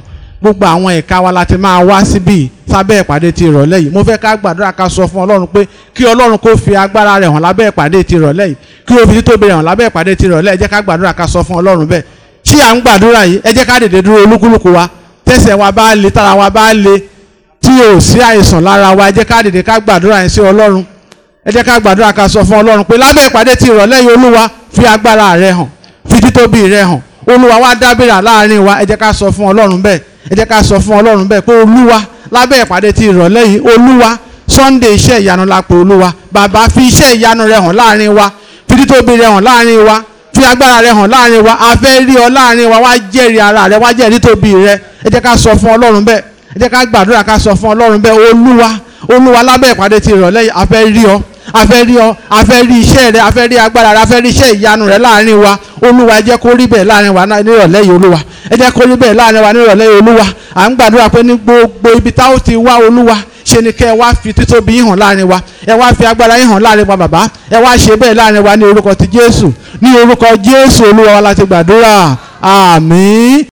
gbogbo àwọn ẹ̀ka wa la ti máa wá síbí sábẹ́ ìpàdé ti ìrọ̀lẹ́ yìí mo fẹ́ ká gbàdúrà ká sọ fún ọlọ́run pé kí ọlọ́run kó fi agbára rẹ̀ hàn lábẹ́ ìpàdé ti ìrọ̀lẹ́ yìí kí ó fi títóbi rẹ̀ hàn lábẹ́ ìpàdé ti ìrọ̀lẹ́ ẹ jẹ́ ká gbàdúrà ká sọ fún ọlọ́run bẹ́ẹ̀ tí à ń gbàdúrà yìí ẹ jẹ́ ká dìde dúró olúkúlùkù wa tẹ̀sẹ̀ wa bá le tára wa bá le tí ò sí àìsàn lára wa ẹ jẹ́ ká dìde ká gbàdúrà yẹn sí ọlọ́run ẹ jẹ́ ká gbàdúrà ká sọ fún ọlọ́run pé lábẹ́ ìpàdé ti ìrọ̀lẹ́ yìí olúwa fi agbára rẹ̀ hàn fi títóbi rẹ̀ hàn olúwa wá dábìrà láàrin wa ẹ jẹ́ ká sọ fún ọlọ́run bẹ́ẹ̀ ẹ jẹ́ ká sọ fún ọlọ́run bẹ́ẹ̀ pé olúwa lábẹ́ ìpàdé ti ìrọ̀lẹ́ yìí olúwa sunday iṣẹ́ ìyanu la pè olúwa bàbá fi iṣẹ́ ìyanu rẹ̀ hàn láàrin wa fi títóbi rẹ̀ hàn láàrin wa fi agbára rẹ̀ hàn láàrin wa a fẹ́ rí ọ láàrin wa wá jẹ́rìí ara rẹ̀ wá jẹ́rìí títóbi rẹ̀ ẹ jẹ́ ká sọ fún ọlọ́run bẹ́ẹ̀ ẹ jẹ́ ká gbàdúrà ká sọ fún ọlọ́run bẹ́ẹ̀ olúwa olúwa lábẹ́ ìpàdé ti ìrọ̀lẹ́ yìí a fẹ́ rí ọ a fẹ́ rí ọ a fẹ́ rí iṣẹ́ rẹ a fẹ́ rí agbára rẹ a fẹ́ rí iṣẹ́ ìyanu rẹ láàrin wa olúwa ẹ jẹ́ kó rí bẹ́ẹ̀ láàrin wa nírọ̀lẹ́ yìí olúwa ẹ jẹ́ kó rí bẹ́ẹ̀ láàrin wa nírọ̀lẹ́ yìí olúwa à ń gbàdúrà pé ní gbogbo ibi tá ó ti wá olúwa ṣe ni kẹ́ ẹ wá fi títóbi yín hàn láàrin wa ẹ wá fi agbára yín hàn láàrin wa bàbá ẹ wá ṣe bẹ́ẹ̀ láàrin wa ní orúkọ ti jésù ní orúkọ jésù olúwa wa láti gbàdúrà àmín.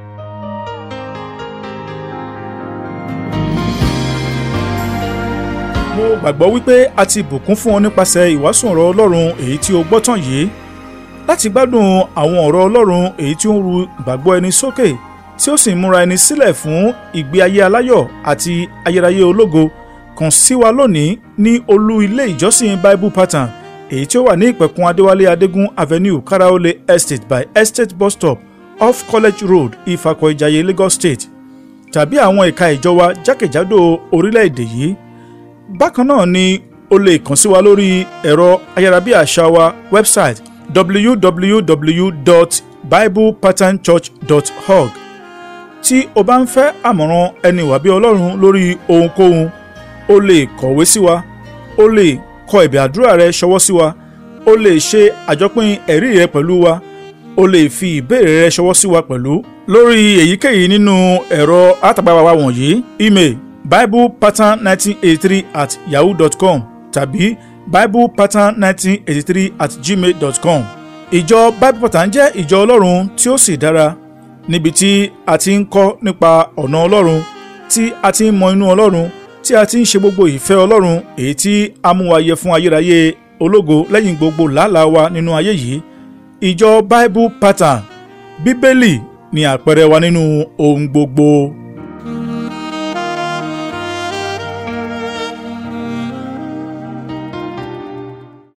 mo gbàgbọ́ wípé a ti bùkún fún ọ nípasẹ̀ ìwàásù ọ̀rọ̀ ọlọ́run èyí tí o gbọ́ tán yìí láti gbádùn àwọn ọ̀rọ̀ ọlọ́run èyí tí ó ń ru ìgbàgbọ́ ẹni sókè tí ó sì ń múra ẹni sílẹ̀ fún ìgbé ayé aláyọ̀ àti ayérayé ológo kàn sí wa lónìí ní olú ilé ìjọsìn bible pattern èyí tí ó wà ní ìpẹ̀kun adéwálé adégún avenue karaole estate by estate bus stop off college road ifakọ̀ ìjàyè lagos state tàbí àwọn ẹ̀ka ìjọ wa jákèjádò orílẹ̀-èdè yìí bákan náà ni o lè kàn sí wa lórí ẹ̀rọ ayárabíàṣá wa website www.biblepatternchurch.org tí o bá ń fẹ́ àmọ̀ràn ẹni wàbí ọlọ́run lórí ohunkóhun o lè kọ̀wé sí wa o lè kọ ẹ̀bẹ̀ àdúrà rẹ ṣọwọ́ sí wa o lè ṣe àjọpín ẹ̀rí rẹ pẹ̀lú wa o lè fi ìbéèrè rẹ ṣọwọ́ sí wa pẹ̀lú lórí èyíkéyìí nínú ẹ̀rọ àtàgbà wa wọ̀nyí email biblepattern1983 at yahoo dot com tàbí biblepattern1983 at gmail dot com. ìjọ bible pattern jẹ́ ìjọ ọlọ́run tí ó sì dára níbi tí a ti ń kọ́ nípa ọ̀nà ọlọ́run tí a ti ń mọ inú ọlọ́run tí a ti ń ṣe gbogbo ìfẹ́ ọlọ́run èyí tí a mú wa yẹ fún ayérayé ológo lẹ́yìn gbogbo làálàá wa nínú ayé yìí ìjọ bible pattern bíbélì ni àpẹẹrẹ wa nínú ohun gbogbo.